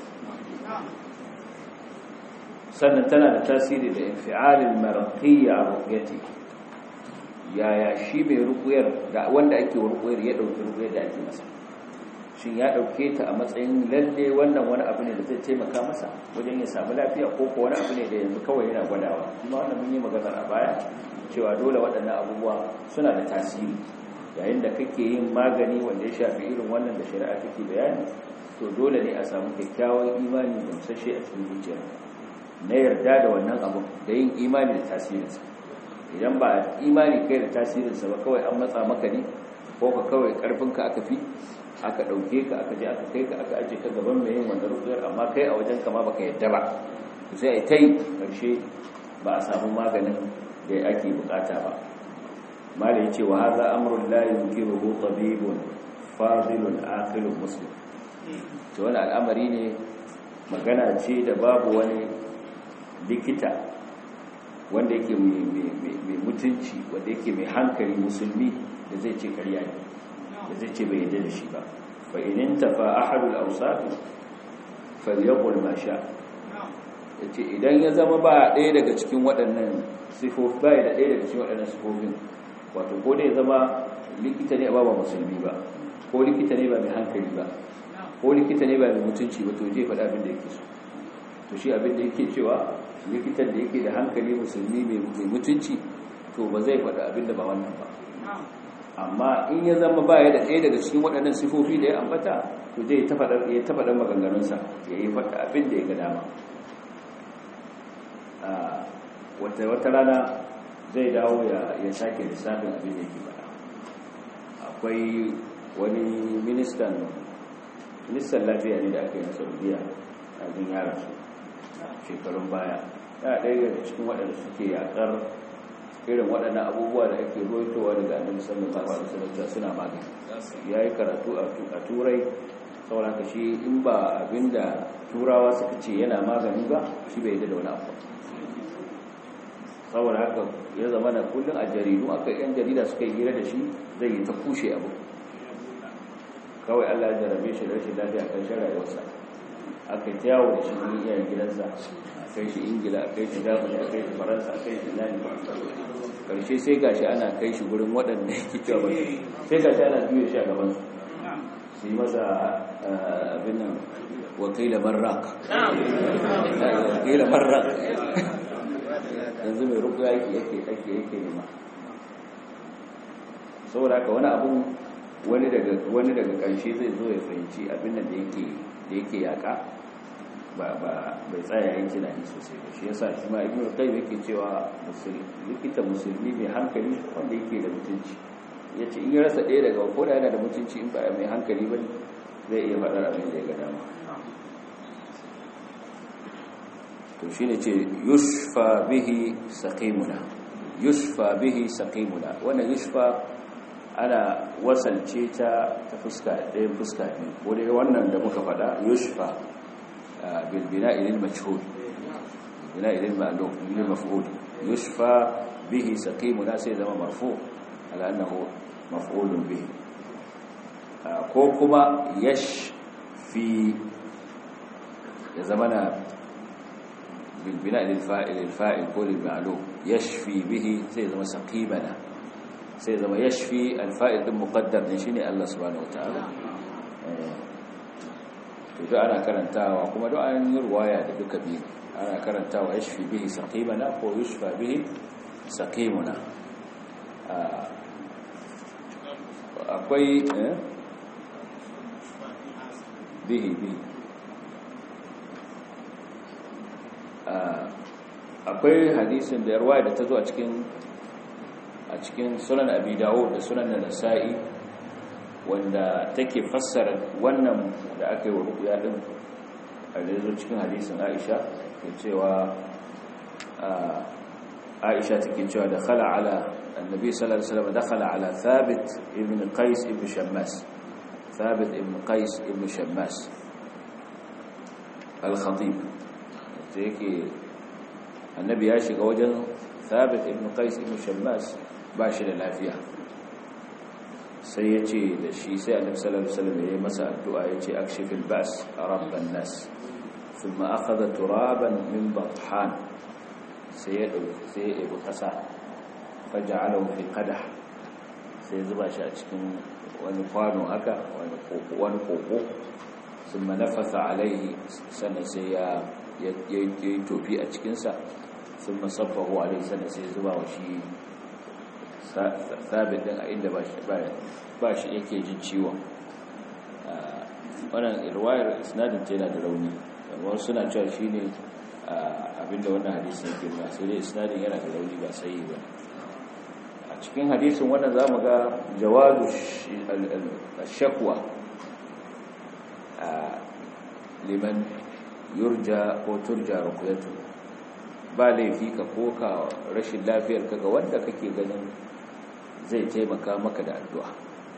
sannan tana da tasiri da infialin marqiyya a ruqyati yaya shi mai rukuyar da wanda ake rukuyar ya dauki rukuyar da ake masa shin ya dauke ta a matsayin lalle wannan wani abu ne da zai taimaka masa wajen ya samu lafiya ko ko wani abu ne da yanzu kawai yana gwadawa kuma wannan mun yi magana a baya cewa dole waɗannan abubuwa suna da tasiri yayin da kake yin magani wanda ya shafi irin wannan da shari'a take bayani to dole ne a samu kyakkyawan imani da musashe a cikin zuciya na yarda da wannan abu da yin imani da tasirinsa idan ba imani kai da tasirinsa ba kawai an matsa maka ne ko ka kawai karfinka aka fi aka ɗauke ka aka je aka kai ka aka aje ka gaban mai yin wanda rukuyar amma kai a wajen kama baka yadda ba sai a ta yi ƙarshe ba a samu maganin da ake bukata ba mala ya ce wa haza amurin layin giruhu tabibun fadilun akilun muslim to wani al'amari ne magana ce da babu wani likita wanda yake mai mutunci wanda yake mai hankali musulmi da zai ce karya ne da zai ce bai yadda da shi ba fa inin tafa ahadul awsaf falyaqul ma sha yace idan ya zama ba ɗaya daga cikin waɗannan sifofi ba da ɗaya daga cikin waɗannan sifofin wato ko da ya zama likita ne ba ba musulmi ba ko likita ne ba mai hankali ba ko likita ne ba mai mutunci ba to je faɗa abin da yake so to shi abin da yake cewa likitan da yake da hankali musulmi mai mutunci to ba zai faɗa abin da ba wannan ba amma in ya zama ba ya da ɗaya daga cikin waɗannan sifofi da ya ambata to zai ta faɗar maganganunsa ya yi faɗa abin da ya ga dama wata rana zai dawo ya sake lissafin abin da yake faɗa akwai wani ministan ministan lafiya ne da aka yi na saudiya abin yara su shekarun baya ya ɗaya daga cikin waɗanda suke yaƙar irin waɗannan abubuwa da ake roitowa daga annabi sallallahu alaihi wasallam suna magani yayi karatu a turai saboda haka shi in ba abinda turawa suka ce yana magani ba shi bai da wani abu saboda haka ya zama na kullum a jaridu aka yan jarida suka yi hira da shi zai yi ta kushe abu kawai Allah ya jarabe shi rashin lafiya kan rayuwarsa aka yi ta yawo da shi ne iyayen gidansa a kai shi ingila a kai shi germany a kai shi faransa a kai shi nani karshe sai gashi ana kai shi gurin waɗanda yake cewa ba sai gashi ana juya shi a gaban su su yi masa abin nan wakila marrak wakila marrak yanzu mai ruku yake yake yake yake nema saboda haka wani abun wani daga wani daga ƙarshe zai zo ya fahimci abin nan da yake da yake yaka ba ba bai tsaya yin tunani sosai ba shi yasa shi ma ibnu qayyim yake cewa musulmi likita musulmi mai hankali wanda yake da mutunci yace in ya rasa ɗaya daga ko da yana da mutunci in ba mai hankali ba zai iya faɗar abin da ya ga dama to shine ce yushfa bihi saqimuna yushfa bihi saqimuna wannan yushfa ana wasalce ta ta fuska ɗayan fuska ne ko dai wannan da muka faɗa yushfa bil bina'i lil majhul bina'i lil ma'lum lil maf'ul yushfa bihi saqimuna sai zama marfu ala annahu maf'ulun bihi ko kuma yashfi ya zamana bil bina'i lil fa'il lil fa'il ko lil ma'lum yashfi bihi sai zama saqimana sai zama yashfi alfa'il din muqaddar ne shine Allah subhanahu wataala to da ana karantawa kuma da an yi ruwaya da duka biyu ana karantawa yashfi bihi saqimana ko yushfa bihi saqimuna akwai bihi bihi akwai hadisin da yarwaya da ta zo a cikin a cikin sunan abi dawo da sunan da nasa'i wanda take fassara wannan da aka yi wa rukuya din a zo cikin hadisin aisha ke cewa aisha take cewa da khala ala annabi sallallahu alaihi wasallam dakhala ala thabit ibn qais ibn shammas thabit ibn qais ibn shammas al-khatib yake annabi ya shiga wajen thabit ibn qais ibn shammas ba shi da lafiya sai ya ce da shi sai annabi sallallahu alaihi wasallam ya yi masa addu'a ya ce akshifil bas rabban nas thumma akhadha turaban min bathan sai ya dauki sai ya yi kasa faja'alahu fi qadah sai zuba shi a cikin wani kwano haka wani koko wani koko thumma nafatha alaihi sannan sai ya yi tofi a cikinsa sun masabbahu alaihi sannan sai zuba wa shi sabit din a inda ba shi yake jin ciwon wannan irwayar isnadin ce yana da rauni amma suna cewa shi ne abinda wannan hadisun yake nuna sai dai isnadin yana da rauni ba sai ba a cikin hadisun wannan za mu ga jawazu shakwa liman yurja ko turja rukuyatu ba laifi ka koka rashin lafiyar ka ga wanda kake ganin zai taimaka maka da addu'a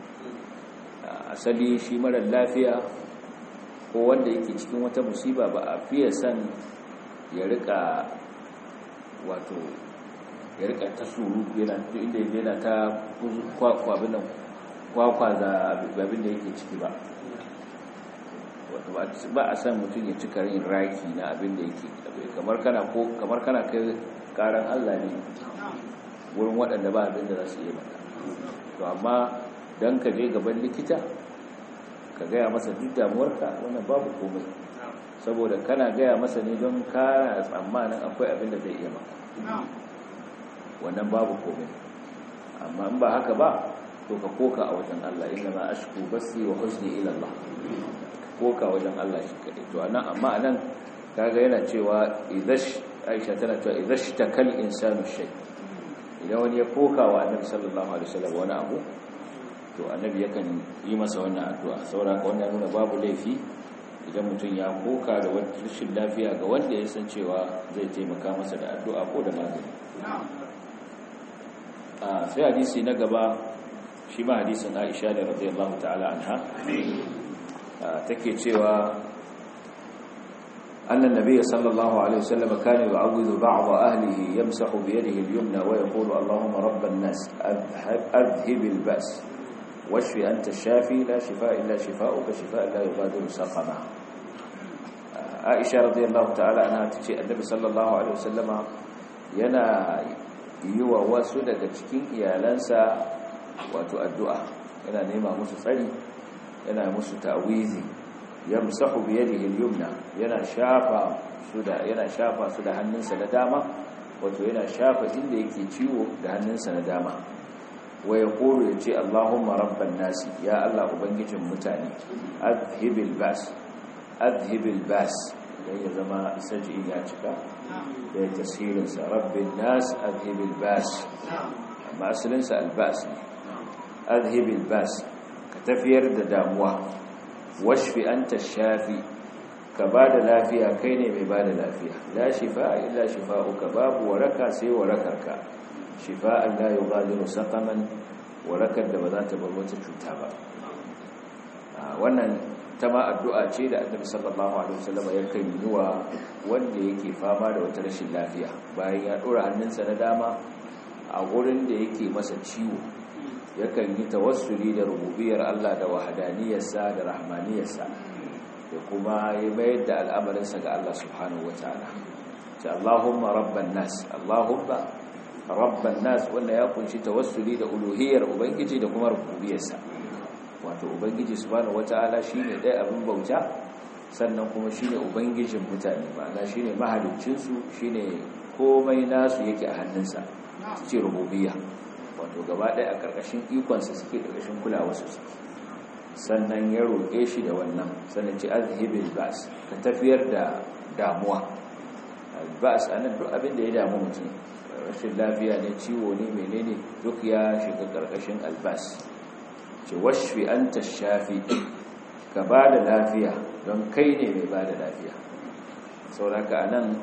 asali shi marar lafiya ko wanda yake cikin wata musiba ba a fiye san ya rika wato ya rika ta suru yana inda yana ta kwakwabin nan kwakwaza abin da yake ciki ba wato ba a san mutum ya cika yin raki na abin da yake kamar kana ko kamar kana kai karan Allah ne wurin waɗanda ba abin da za su yi maka to amma dan ka je gaban likita ka gaya masa duk damuwarka wannan babu komai saboda kana gaya masa ne don kana tsammanin akwai abin da zai iya maka wannan babu komai amma in ba haka ba to ka koka a wajen Allah inna ma ashku basi wa huzni ila Allah koka wajen Allah shi kadai to anan amma anan kaga yana cewa idash Aisha tana cewa idash takal insanu shay idan wani ya koka wa Annabi sallallahu alaihi wasallam wani abu to Annabi yakan yi masa wannan addu'a saboda wannan nuna babu laifi idan mutum ya koka da wani rashin lafiya ga wanda ya san cewa zai taimaka masa da addu'a ko da magani a sai hadisi na gaba shi ma hadisin Aisha da radiyallahu ta'ala anha take cewa أن النبي صلى الله عليه وسلم كان يعوذ بعض أهله يمسح بيده اليمنى ويقول اللهم رب الناس أذهب, أذهب البأس واشف أنت الشافي لا شفاء إلا شفاؤك شفاء لا يغادر سقما عائشة رضي الله تعالى عنها تجي النبي صلى الله عليه وسلم ينا yi wa wasu daga cikin iyalansa wato addu'a yana nema musu tsari yana musu ta'wizi yamsahu bi yadihi al-yumna yana shafa su da yana shafa su da hannunsa na dama wato yana shafa inda yake ciwo da hannunsa na dama wa yaqulu yace Allahumma rabban nasi ya Allah ubangijin mutane adhibil bas adhibil bas dan ya zama saji ya cika da ya tasirin sa rabbin nas adhibil bas amma asalin sa albas ne adhibil bas ka tafiyar da damuwa washfi anta shafi ka bada lafiya kai ne mai bada lafiya la shifa illa shifa'uka babu waraka sai warakarka shifa'an la yughadiru saqaman warakar da ba za ta bar wata cuta ba wannan ta ma addu'a ce da Annabi sallallahu alaihi wasallam ya kai yiwa wanda yake fama da wata rashin lafiya bayan ya dora hannunsa na dama a gurin da yake masa ciwo yakan yi tawassuli da rububiyar Allah da wahadaniyarsa da rahmaniyarsa da kuma ya mayar da al'amarinsa ga Allah subhanahu wataala ta Allahumma rabban nas Allahumma rabban nas wanda ya kunshi tawassuli da uluhiyar ubangiji da kuma rububiyarsa wato ubangiji subhanahu wataala shine dai abin bauta sannan kuma shine ubangijin mutane ma'ana shine mahaliccin su shine komai nasu yake a hannunsa ce rububiyya wato gaba ɗaya a ƙarƙashin ikonsa suke ƙarƙashin kulawarsu suke sannan ya roƙe shi da wannan sannan ce azhibil bas ka tafiyar da damuwa bas anan duk abin da ya damu mutum rashin lafiya ne ciwo ne menene duk ya shiga ƙarƙashin albas ce washfi anta shafi ka ba da lafiya don kai ne mai ba da lafiya sauraka anan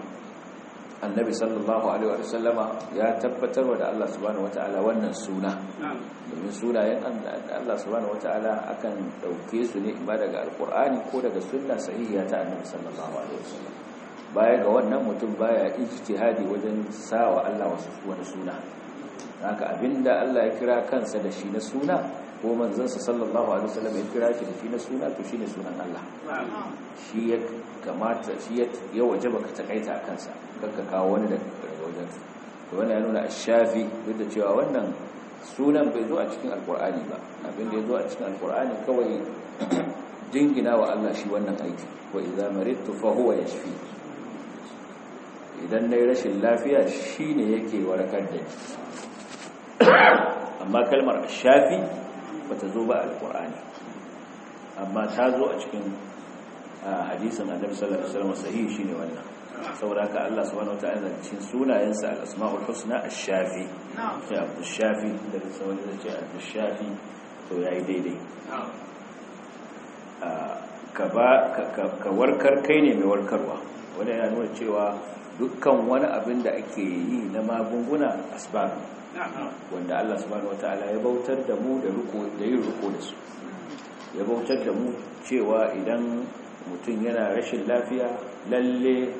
annabi sallallahu alaihi wa sallama ya tabbatar wa da Allah subhanahu wataala wannan suna domin sunayen Allah subhanahu wataala akan dauke su ne ba daga alqur'ani ko daga sunna sahihiya ta annabi sallallahu alaihi wa sallam baya ga wannan mutum baya ijtihadi wajen sawa Allah wasu wani suna haka abinda Allah ya kira kansa da shi na suna ko manzansa sallallahu alaihi wasallam ya kira shi da shi na suna to shine sunan Allah shi ya kamata shi ya wajaba ka takaita a kansa kanka kawo wani daga wajen to wannan ya nuna ash-shafi duk da cewa wannan sunan bai zo a cikin alqur'ani ba abin da ya zo a cikin alqur'ani kawai jingina wa Allah shi wannan aiki wa idza maridtu fa huwa yashfi idan nayi rashin lafiya shine yake warakar da ni amma kalmar shafi bata zo ba alqur'ani amma ta zo a cikin hadisin annabi sallallahu alaihi wasallam sahihi shine wannan saboda haka Allah subhanahu wataala cikin sunayensa al-asmaul husna ash-shafi sai Abdul Shafi da sauran da ce Abdul Shafi to yayi daidai ka ba ka warkar kai ne mai warkarwa wanda yana nuna cewa dukkan wani abin da ake yi na magunguna asbab wanda Allah subhanahu wataala ya bautar da mu da riko da yin riko da su ya bautar da mu cewa idan mutum yana rashin lafiya lalle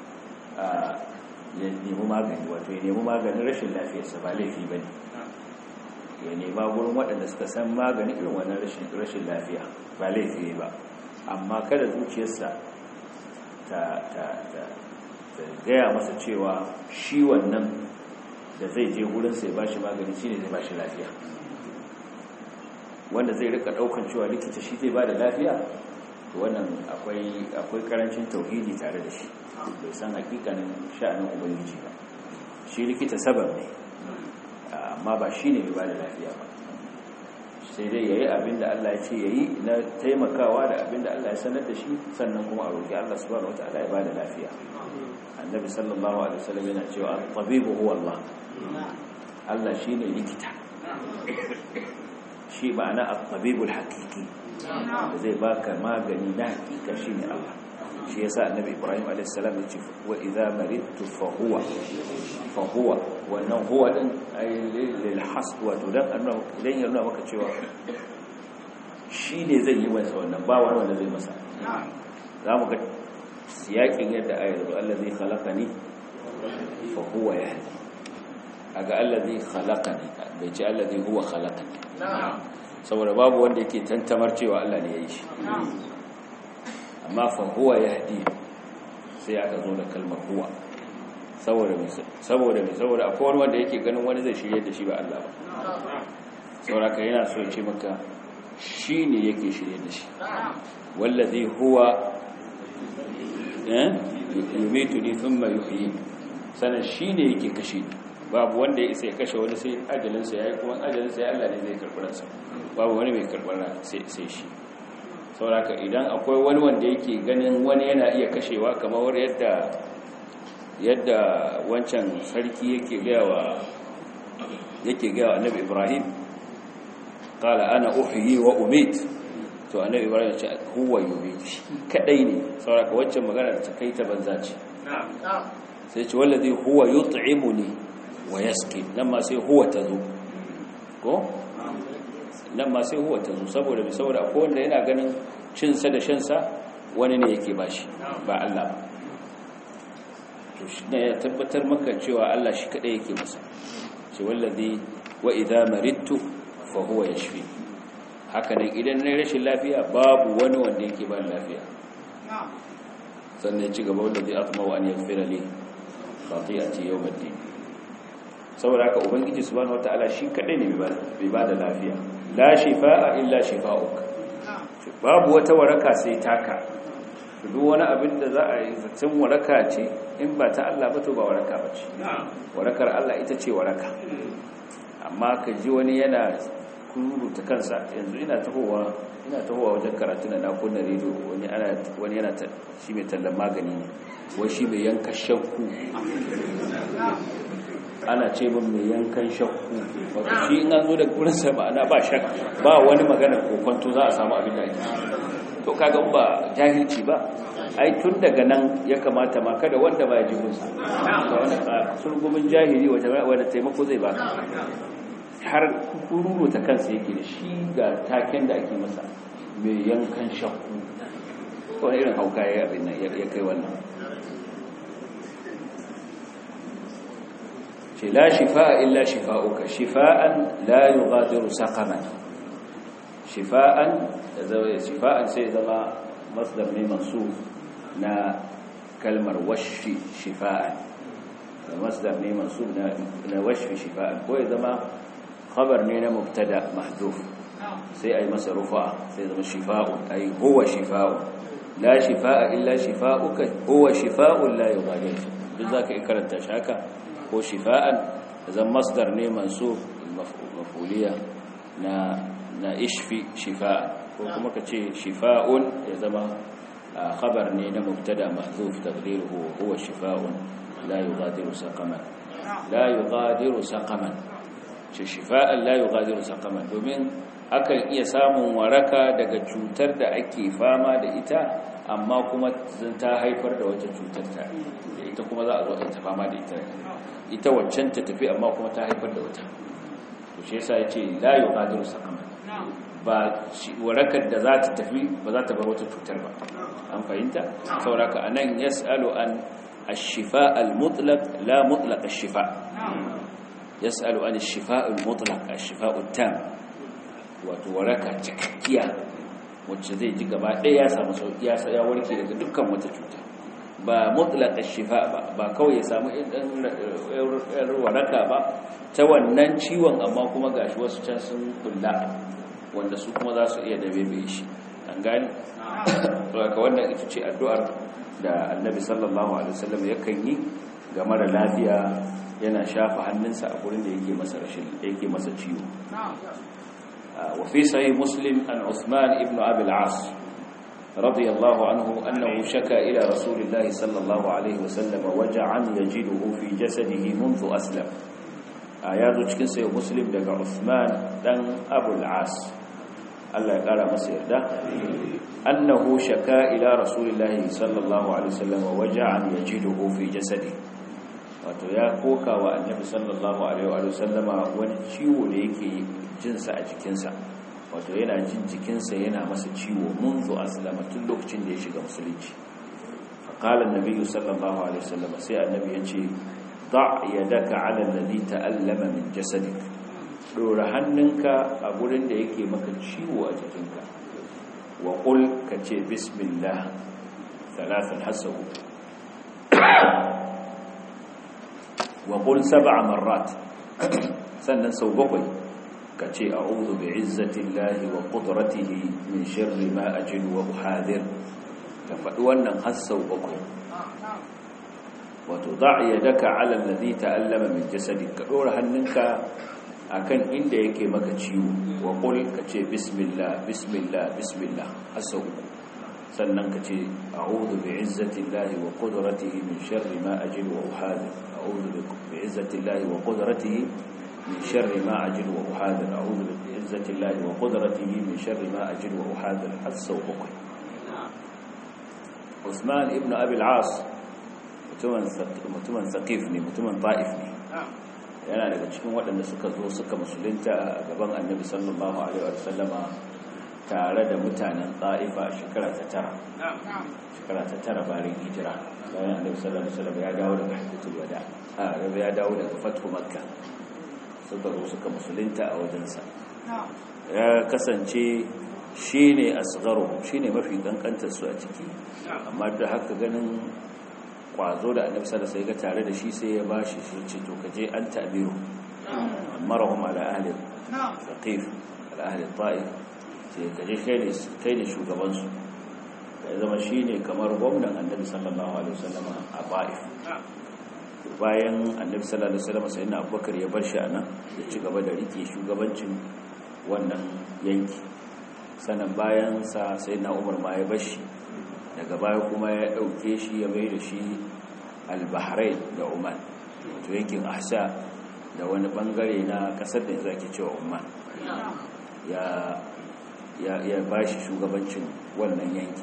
ya nemi magani wato ya nemi maganin rashin lafiyarsa ba laifi ba ne ya nema gurin waɗanda suka san magani irin wannan rashin lafiya ba laifi ba amma kada zuciyarsa ta gaya masa cewa shi wannan da zai je gurinsa ya ba shi magani shi ne zai ba shi lafiya wanda zai rika ɗaukan cewa likita shi zai ba da lafiya wannan akwai karancin tauhidi tare da shi bai san hakikanin sha'anin ubangiji ba shi likita sabab ne amma ba shi ne ba da lafiya ba sai dai ya yi abin da Allah ya ce ya yi na taimakawa da abin da Allah ya sanar da shi sannan kuma a roƙi Allah subhanahu wata'ala ya ba da lafiya annabi sallallahu alaihi wasallam yana cewa tabibu huwa Allah Allah shi ne likita shi ma'ana at-tabibul haqiqi da zai baka magani na hakika shine Allah shi yasa annabi Ibrahim alayhis salam ya ce wa idza maridtu fa huwa fa huwa wannan huwa din ay lil hasb wa tudan annahu idan ya nuna maka cewa shi ne zai yi masa wannan ba wani wanda zai masa za mu ga siyakin yadda ayar allazi khalaqani fa huwa yahdi aga allazi khalaqani bai ce allazi huwa khalaqani saboda babu wanda yake tantamar cewa Allah ne ya yi shi amma fa huwa yahdi sai aka zo da kalmar huwa saboda mai saboda mai saboda akwai wani wanda yake ganin wani zai shirye da shi ba Allah ba saboda ka yana so ce maka shi ne yake shirye da shi wallazi huwa eh yumituni thumma yuhyi sanan shi ne yake kashe ni babu wanda ya isa ya kashe wani sai ajalinsa ya yi kuma ajalinsa ya Allah ne zai karɓi ransa babu wani mai karɓar sai shi sauraka idan akwai wani wanda yake ganin wani yana iya kashewa kamar yadda yadda wancan sarki yake gaya wa yake gaya wa annabi ibrahim qala ana uhyi wa umit to annabi ibrahim ya ce huwa yumit shi kadai ne sauraka wancan magana da ta kai ta banza ce sai ce wallazi huwa yut'imuni wa yaski nan ma sai huwa ta zo ko nan ma sai huwa ta zo saboda bi saboda akwai wanda yana ganin cinsa da shansa wani ne yake bashi ba Allah ba to shi ne ya tabbatar maka cewa Allah shi kadai yake masa ce wallazi wa idza maridtu fa huwa yashfi haka nan idan na rashin lafiya babu wani wanda yake ba lafiya sannan ya ci gaba wallazi atma wa an yaghfira li khati'ati yawm ad-din saboda haka ubangiji subhanahu wataala shi kadai ne bai ba da lafiya la shifaa illa shifaa'uk babu wata waraka sai taka duk wani abin da za a yi zancen waraka ce in ba ta Allah ba to ba waraka ba ce warakar Allah ita ce waraka amma ka ji wani yana kururuta kansa yanzu ina tahowa ina tahowa wajen karatu na na kunna rediyo wani ana wani yana shi mai tallan magani ne wai shi mai yanka shakku ana ce min mai yankan shakku wato shi in an zo da gurin sa ma'ana ba shak ba wani magana ko kwanto za a samu abin da ake to kaga ba jahilci ba ai tun daga nan ya kamata ma kada wanda ba ya ji musa ga wani surgumin jahili wanda taimako zai ba har kururu ta kansa yake da shi ga taken da ake masa mai yankan shakku wani irin hauka ya abin nan ya kai wannan ce la shifa'a illa shifa'uka shifa'an la yughadiru saqaman shifa'an da zai shifa'an sai zama masdar ne mansub na kalmar washfi shifa'an masdar ne mansub na na washfi shifa'an ko ya zama khabar ne na mubtada mahdhuf sai ai masa rufa sai zama shifa'un ai huwa shifa'un la shifa'a illa shifa'uka huwa shifa'un la yughadiru duk zaka yi karanta shi haka ko shifa'an zan masdar ne mansub mafuliya na na ishfi shifa'an ko kuma ka ce shifa'un ya zama khabar ne na mubtada mahzuf taqdiruhu huwa shifa'un la yughadiru saqaman la yughadiru saqaman ce shifa'an la yughadiru saqaman domin akan iya samun waraka daga cutar da ake fama da ita amma kuma ta haifar da wata cutar ta ita kuma za a zo a ta fama da ita ita waccan ta tafi amma kuma ta haifar da wata to shi yasa yace la yuqadiru saqama ba warakar da za ta tafi ba za ta bar wata cutar ba an fahimta sauraka anan yasalu an ash-shifa al-mutlaq la mutlaq ash-shifa yasalu an ash-shifa al-mutlaq ash-shifa at-tam wato waraka cikakkiya wacce zai ji gaba ɗaya ya samu sauki ya warke daga dukkan wata cuta ba mutlaka shifa ba ba kawai ya samu ɗan waraka ba ta wannan ciwon amma kuma gashi wasu can sun kulla wanda su kuma za su iya dabe mai shi an gani ka wannan ita ce addu'ar da annabi sallallahu alaihi wasallam yakan yi ga mara lafiya yana shafa hannunsa a gurin da yake masa rashin yake masa ciwo wa fi sahih muslim an usman ibn abi al-as رضي الله عنه أنه شكى إلى رسول الله صلى الله عليه وسلم وجعا يجده في جسده منذ أسلم آيات cikin sai muslim daga Uthman dan Abu al-As Allah ya kara masa yarda annahu shaka ila rasulillah sallallahu alaihi wasallam waja'an yajiduhu fi jasadi wato ya koka wa annabi sallallahu alaihi wasallama wani ciwo da yake jinsa a jikinsa wato yana jin jikinsa yana masa ciwo munzu aslama tun lokacin da ya shiga musulunci faqala an-nabi sallallahu alaihi wasallam sai annabi ya ce da yadaka ala alladhi ta'allama min jasadik dora hannunka a gurin da yake maka ciwo a jikinka wa qul kace bismillah thalathan hasabu wa qul sab'a marrat sannan sau bakwai ka ce a'udhu bi'izzati llahi wa qudratihi min sharri ma ajidu wa uhadir ka faɗi wannan har sau bakwai wato da'a yadaka 'ala alladhi ta'allama min jasadik ka dora hannunka akan inda yake maka ciwo wa qul ka ce bismillah bismillah bismillah har sau uku sannan ka ce a'udhu bi'izzati llahi wa qudratihi min sharri ma ajidu wa uhadir a'udhu bi'izzati llahi wa qudratihi min sharri ma ajidu wa uhadir a'udhu bi'izzati llahi wa qudratihi min sharri ma ajidu wa uhadir har sau bakwai Usman ibn Abi al-As mutumin Saqif ne mutumin Ta'if ne yana daga cikin waɗanda suka zo suka musulunta a gaban Annabi sallallahu alaihi wa sallama tare da mutanen Ta'ifa shekara ta tara shekara ta tara bayan hijira bayan Annabi sallallahu alaihi wa sallam ya dawo daga Hajjatul Wada a rabi ya dawo daga Fathu Makka suka zo suka musulunta a wajensa ya kasance shi ne asgaro shi ne mafi kankantarsu a ciki amma da haka ganin kwazo da annabi sallallahu alaihi wasallam tare da shi sai ya bashi shi ce to kaje an ta'biru amarahum ala ahli thaqif ala ahli ta'if sai kaje kai ne kai ne shugaban su ya zama shine kamar gwamnan annabi sallallahu alaihi wasallam a ta'if bayan annabi sallallahu alaihi wasallam sai na abubakar ya bar shi anan ya ci gaba da rike shugabancin wannan yanki sanan bayan sa sai na umar ma ya bashi daga baya kuma ya dauke shi ya mai da shi al-bahrain da oman to yankin ahsa da wani bangare na kasar da zaki cewa oman ya ya ya bashi shugabancin wannan yankin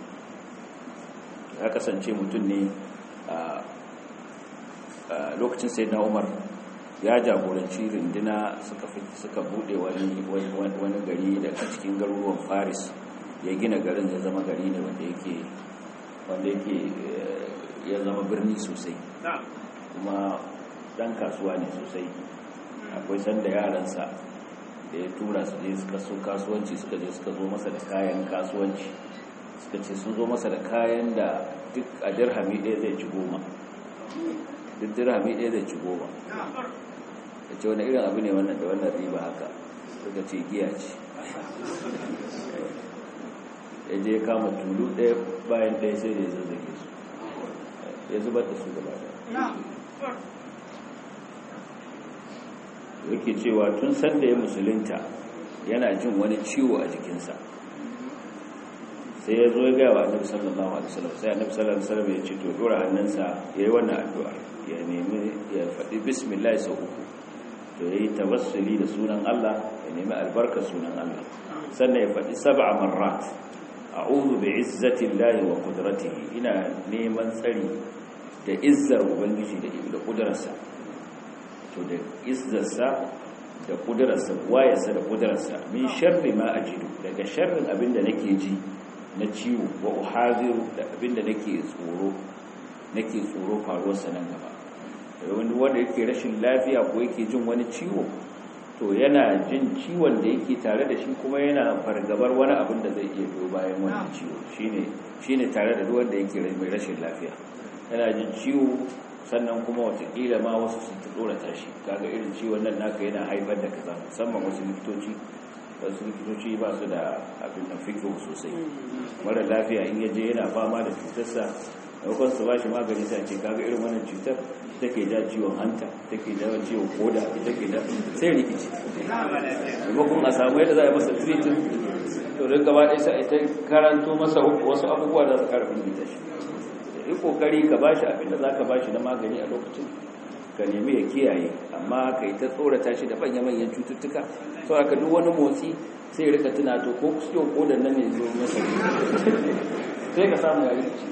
ya kasance mutum ne a lokacin sai na umar ya jagoranci rindina suka suka bude wani wani gari daga cikin garuruwan Faris ya gina garin ya zama gari ne wanda yake wanda yake ya zama birni sosai kuma dan kasuwa ne sosai akwai sanda yaransa da ya tura su je suka so kasuwanci suka je suka zo masa da kayan kasuwanci suka ce sun zo masa da kayan da duk a dirhami ɗaya zai ci goma duk dirhami ɗaya zai ci goma da ce wani irin abu ne wannan da wannan riba haka suka ce giya ce ya je kama tulu ɗaya bayan ɗaya sai da ya zazzage su ya zubar da su gaba da yake cewa tun sanda ya musulunta yana jin wani ciwo a jikinsa sai ya zo ya gaya wa annabi sallallahu alaihi wasallam sai annabi sallallahu alaihi wasallam ya ce to dora hannunsa yayi wannan addu'a ya nemi ya faɗi bismillah sau uku to yayi tawassuli da sunan Allah ya nemi albarka sunan Allah sannan ya faɗi sab'a marrat a'udhu bi'izzati llahi wa qudratihi ina neman tsari da izzar ubangiji da da kudrarsa to da izzarsa da kudrarsa wayarsa da kudrarsa min sharri ma ajidu daga sharrin abinda nake ji na ciwo wa uhadiru da abinda nake tsoro nake tsoro faruwar sa nan gaba wani wanda yake rashin lafiya ko yake jin wani ciwo to yana jin ciwon da yake tare da shi kuma yana fargabar wani abin da zai iya biyo bayan wannan ciwo shine shine tare da duk wanda yake mai rashin lafiya yana jin ciwo sannan kuma watakila ma wasu sun ta tsorata shi kaga irin ciwon nan naka yana haifar da kaza musamman wasu likitoci wasu likitoci ba su da abin da fikiyo sosai mara lafiya in yaje yana fama da cutarsa maimakon su ba shi magani sai ce kaga irin wannan cutar take da ciwon hanta take da ciwon koda take da sai rikici maimakon a samu yadda za a yi masa treatment to don gaba ɗaya sai ta karanto masa wasu abubuwa da su karfin gita shi yi kokari ka ba shi abinda za ka ba shi na magani a lokacin ka nemi ya kiyaye amma ka yi ta tsorata shi da manya-manyan cututtuka sau aka duk wani motsi sai rika tunato ko ciwon kodan nan ne zo masa sai ka samu ya rikici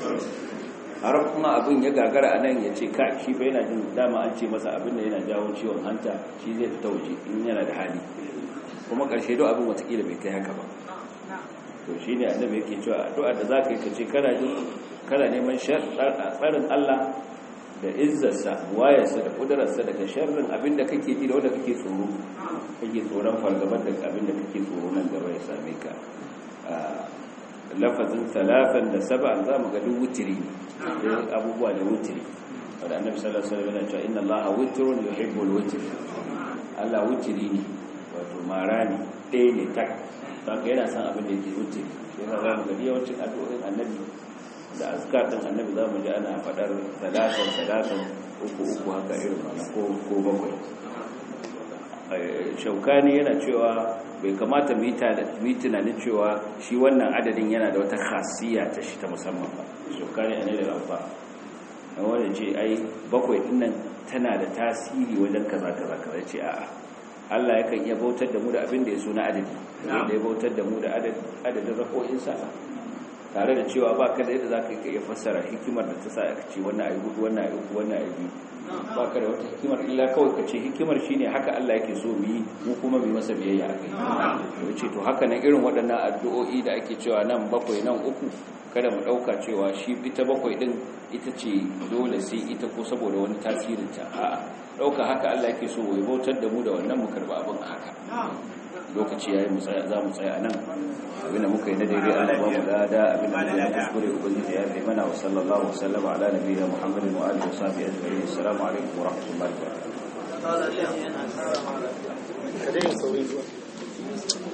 har kuma abin ya gagara a nan ya ce ka shi bai yana jin dama an ce masa abin da yana jawo ciwon hanta shi zai fita waje in yana da hali kuma ƙarshe do abin watakila bai kai haka ba to shi ne annabi yake cewa addu'a da za ka yi ka ce kana jin kana neman tsarin Allah da izzarsa wayarsa da ƙudurarsa daga sharrin abin da kake ji da wanda kake tsoro kake tsoron fargabar da abin da kake tsoro nan gaba ya same ka lafazin talafan da saba za mu ga duk wutiri ne abubuwa da wutiri wanda annabi sallallahu alaihi wasallam yana cewa inna allaha witrun yuhibbul witr Allah witri ne wato mara ne ɗaya ne tak saka yana son abin da yake witri yana za mu gari yawancin addu'o'in annabi da azkar din annabi za mu ji ana faɗar salatan salatan uku uku haka irin wannan ko ko bakwai shaukani yana cewa bai kamata mu yi tunanin cewa shi wannan adadin yana da wata khasiyya ta shi ta musamman ba shaukani a ne da rafa na wanda ce ai bakwai dinnan tana da tasiri wajen kaza kaza kaza ce a'a Allah yakan iya bautar da mu da abin da ya so na adadi da ya bautar da mu da adadin rako'in sa tare da cewa ba ka da yadda za ka iya fassara hikimar da ta sa aka ce wannan ayi hudu wannan ayi uku wannan ayi biyu ba ka da wata hikimar illa kawai ka ce hikimar shine haka Allah yake so mu yi mu kuma mu masa biyayya a kai to ce to haka nan irin waɗannan addu'o'i da ake cewa nan bakwai nan uku kada mu ɗauka cewa shi ita bakwai ɗin ita ce dole sai ita ko saboda wani tasirin ta a'a ɗauka haka Allah yake so ya bautar da mu da wannan mu karɓa abin haka lokaci yayi mu tsaya za mu tsaya nan abinda muka yi na daidai Allah ba mu lada abinda muka yi kuskure ubangiji ya fi mana wa sallallahu wa sallama ala nabiyina muhammadin wa alihi wa sahbihi ajma'in assalamu alaikum wa rahmatullahi wa barakatuh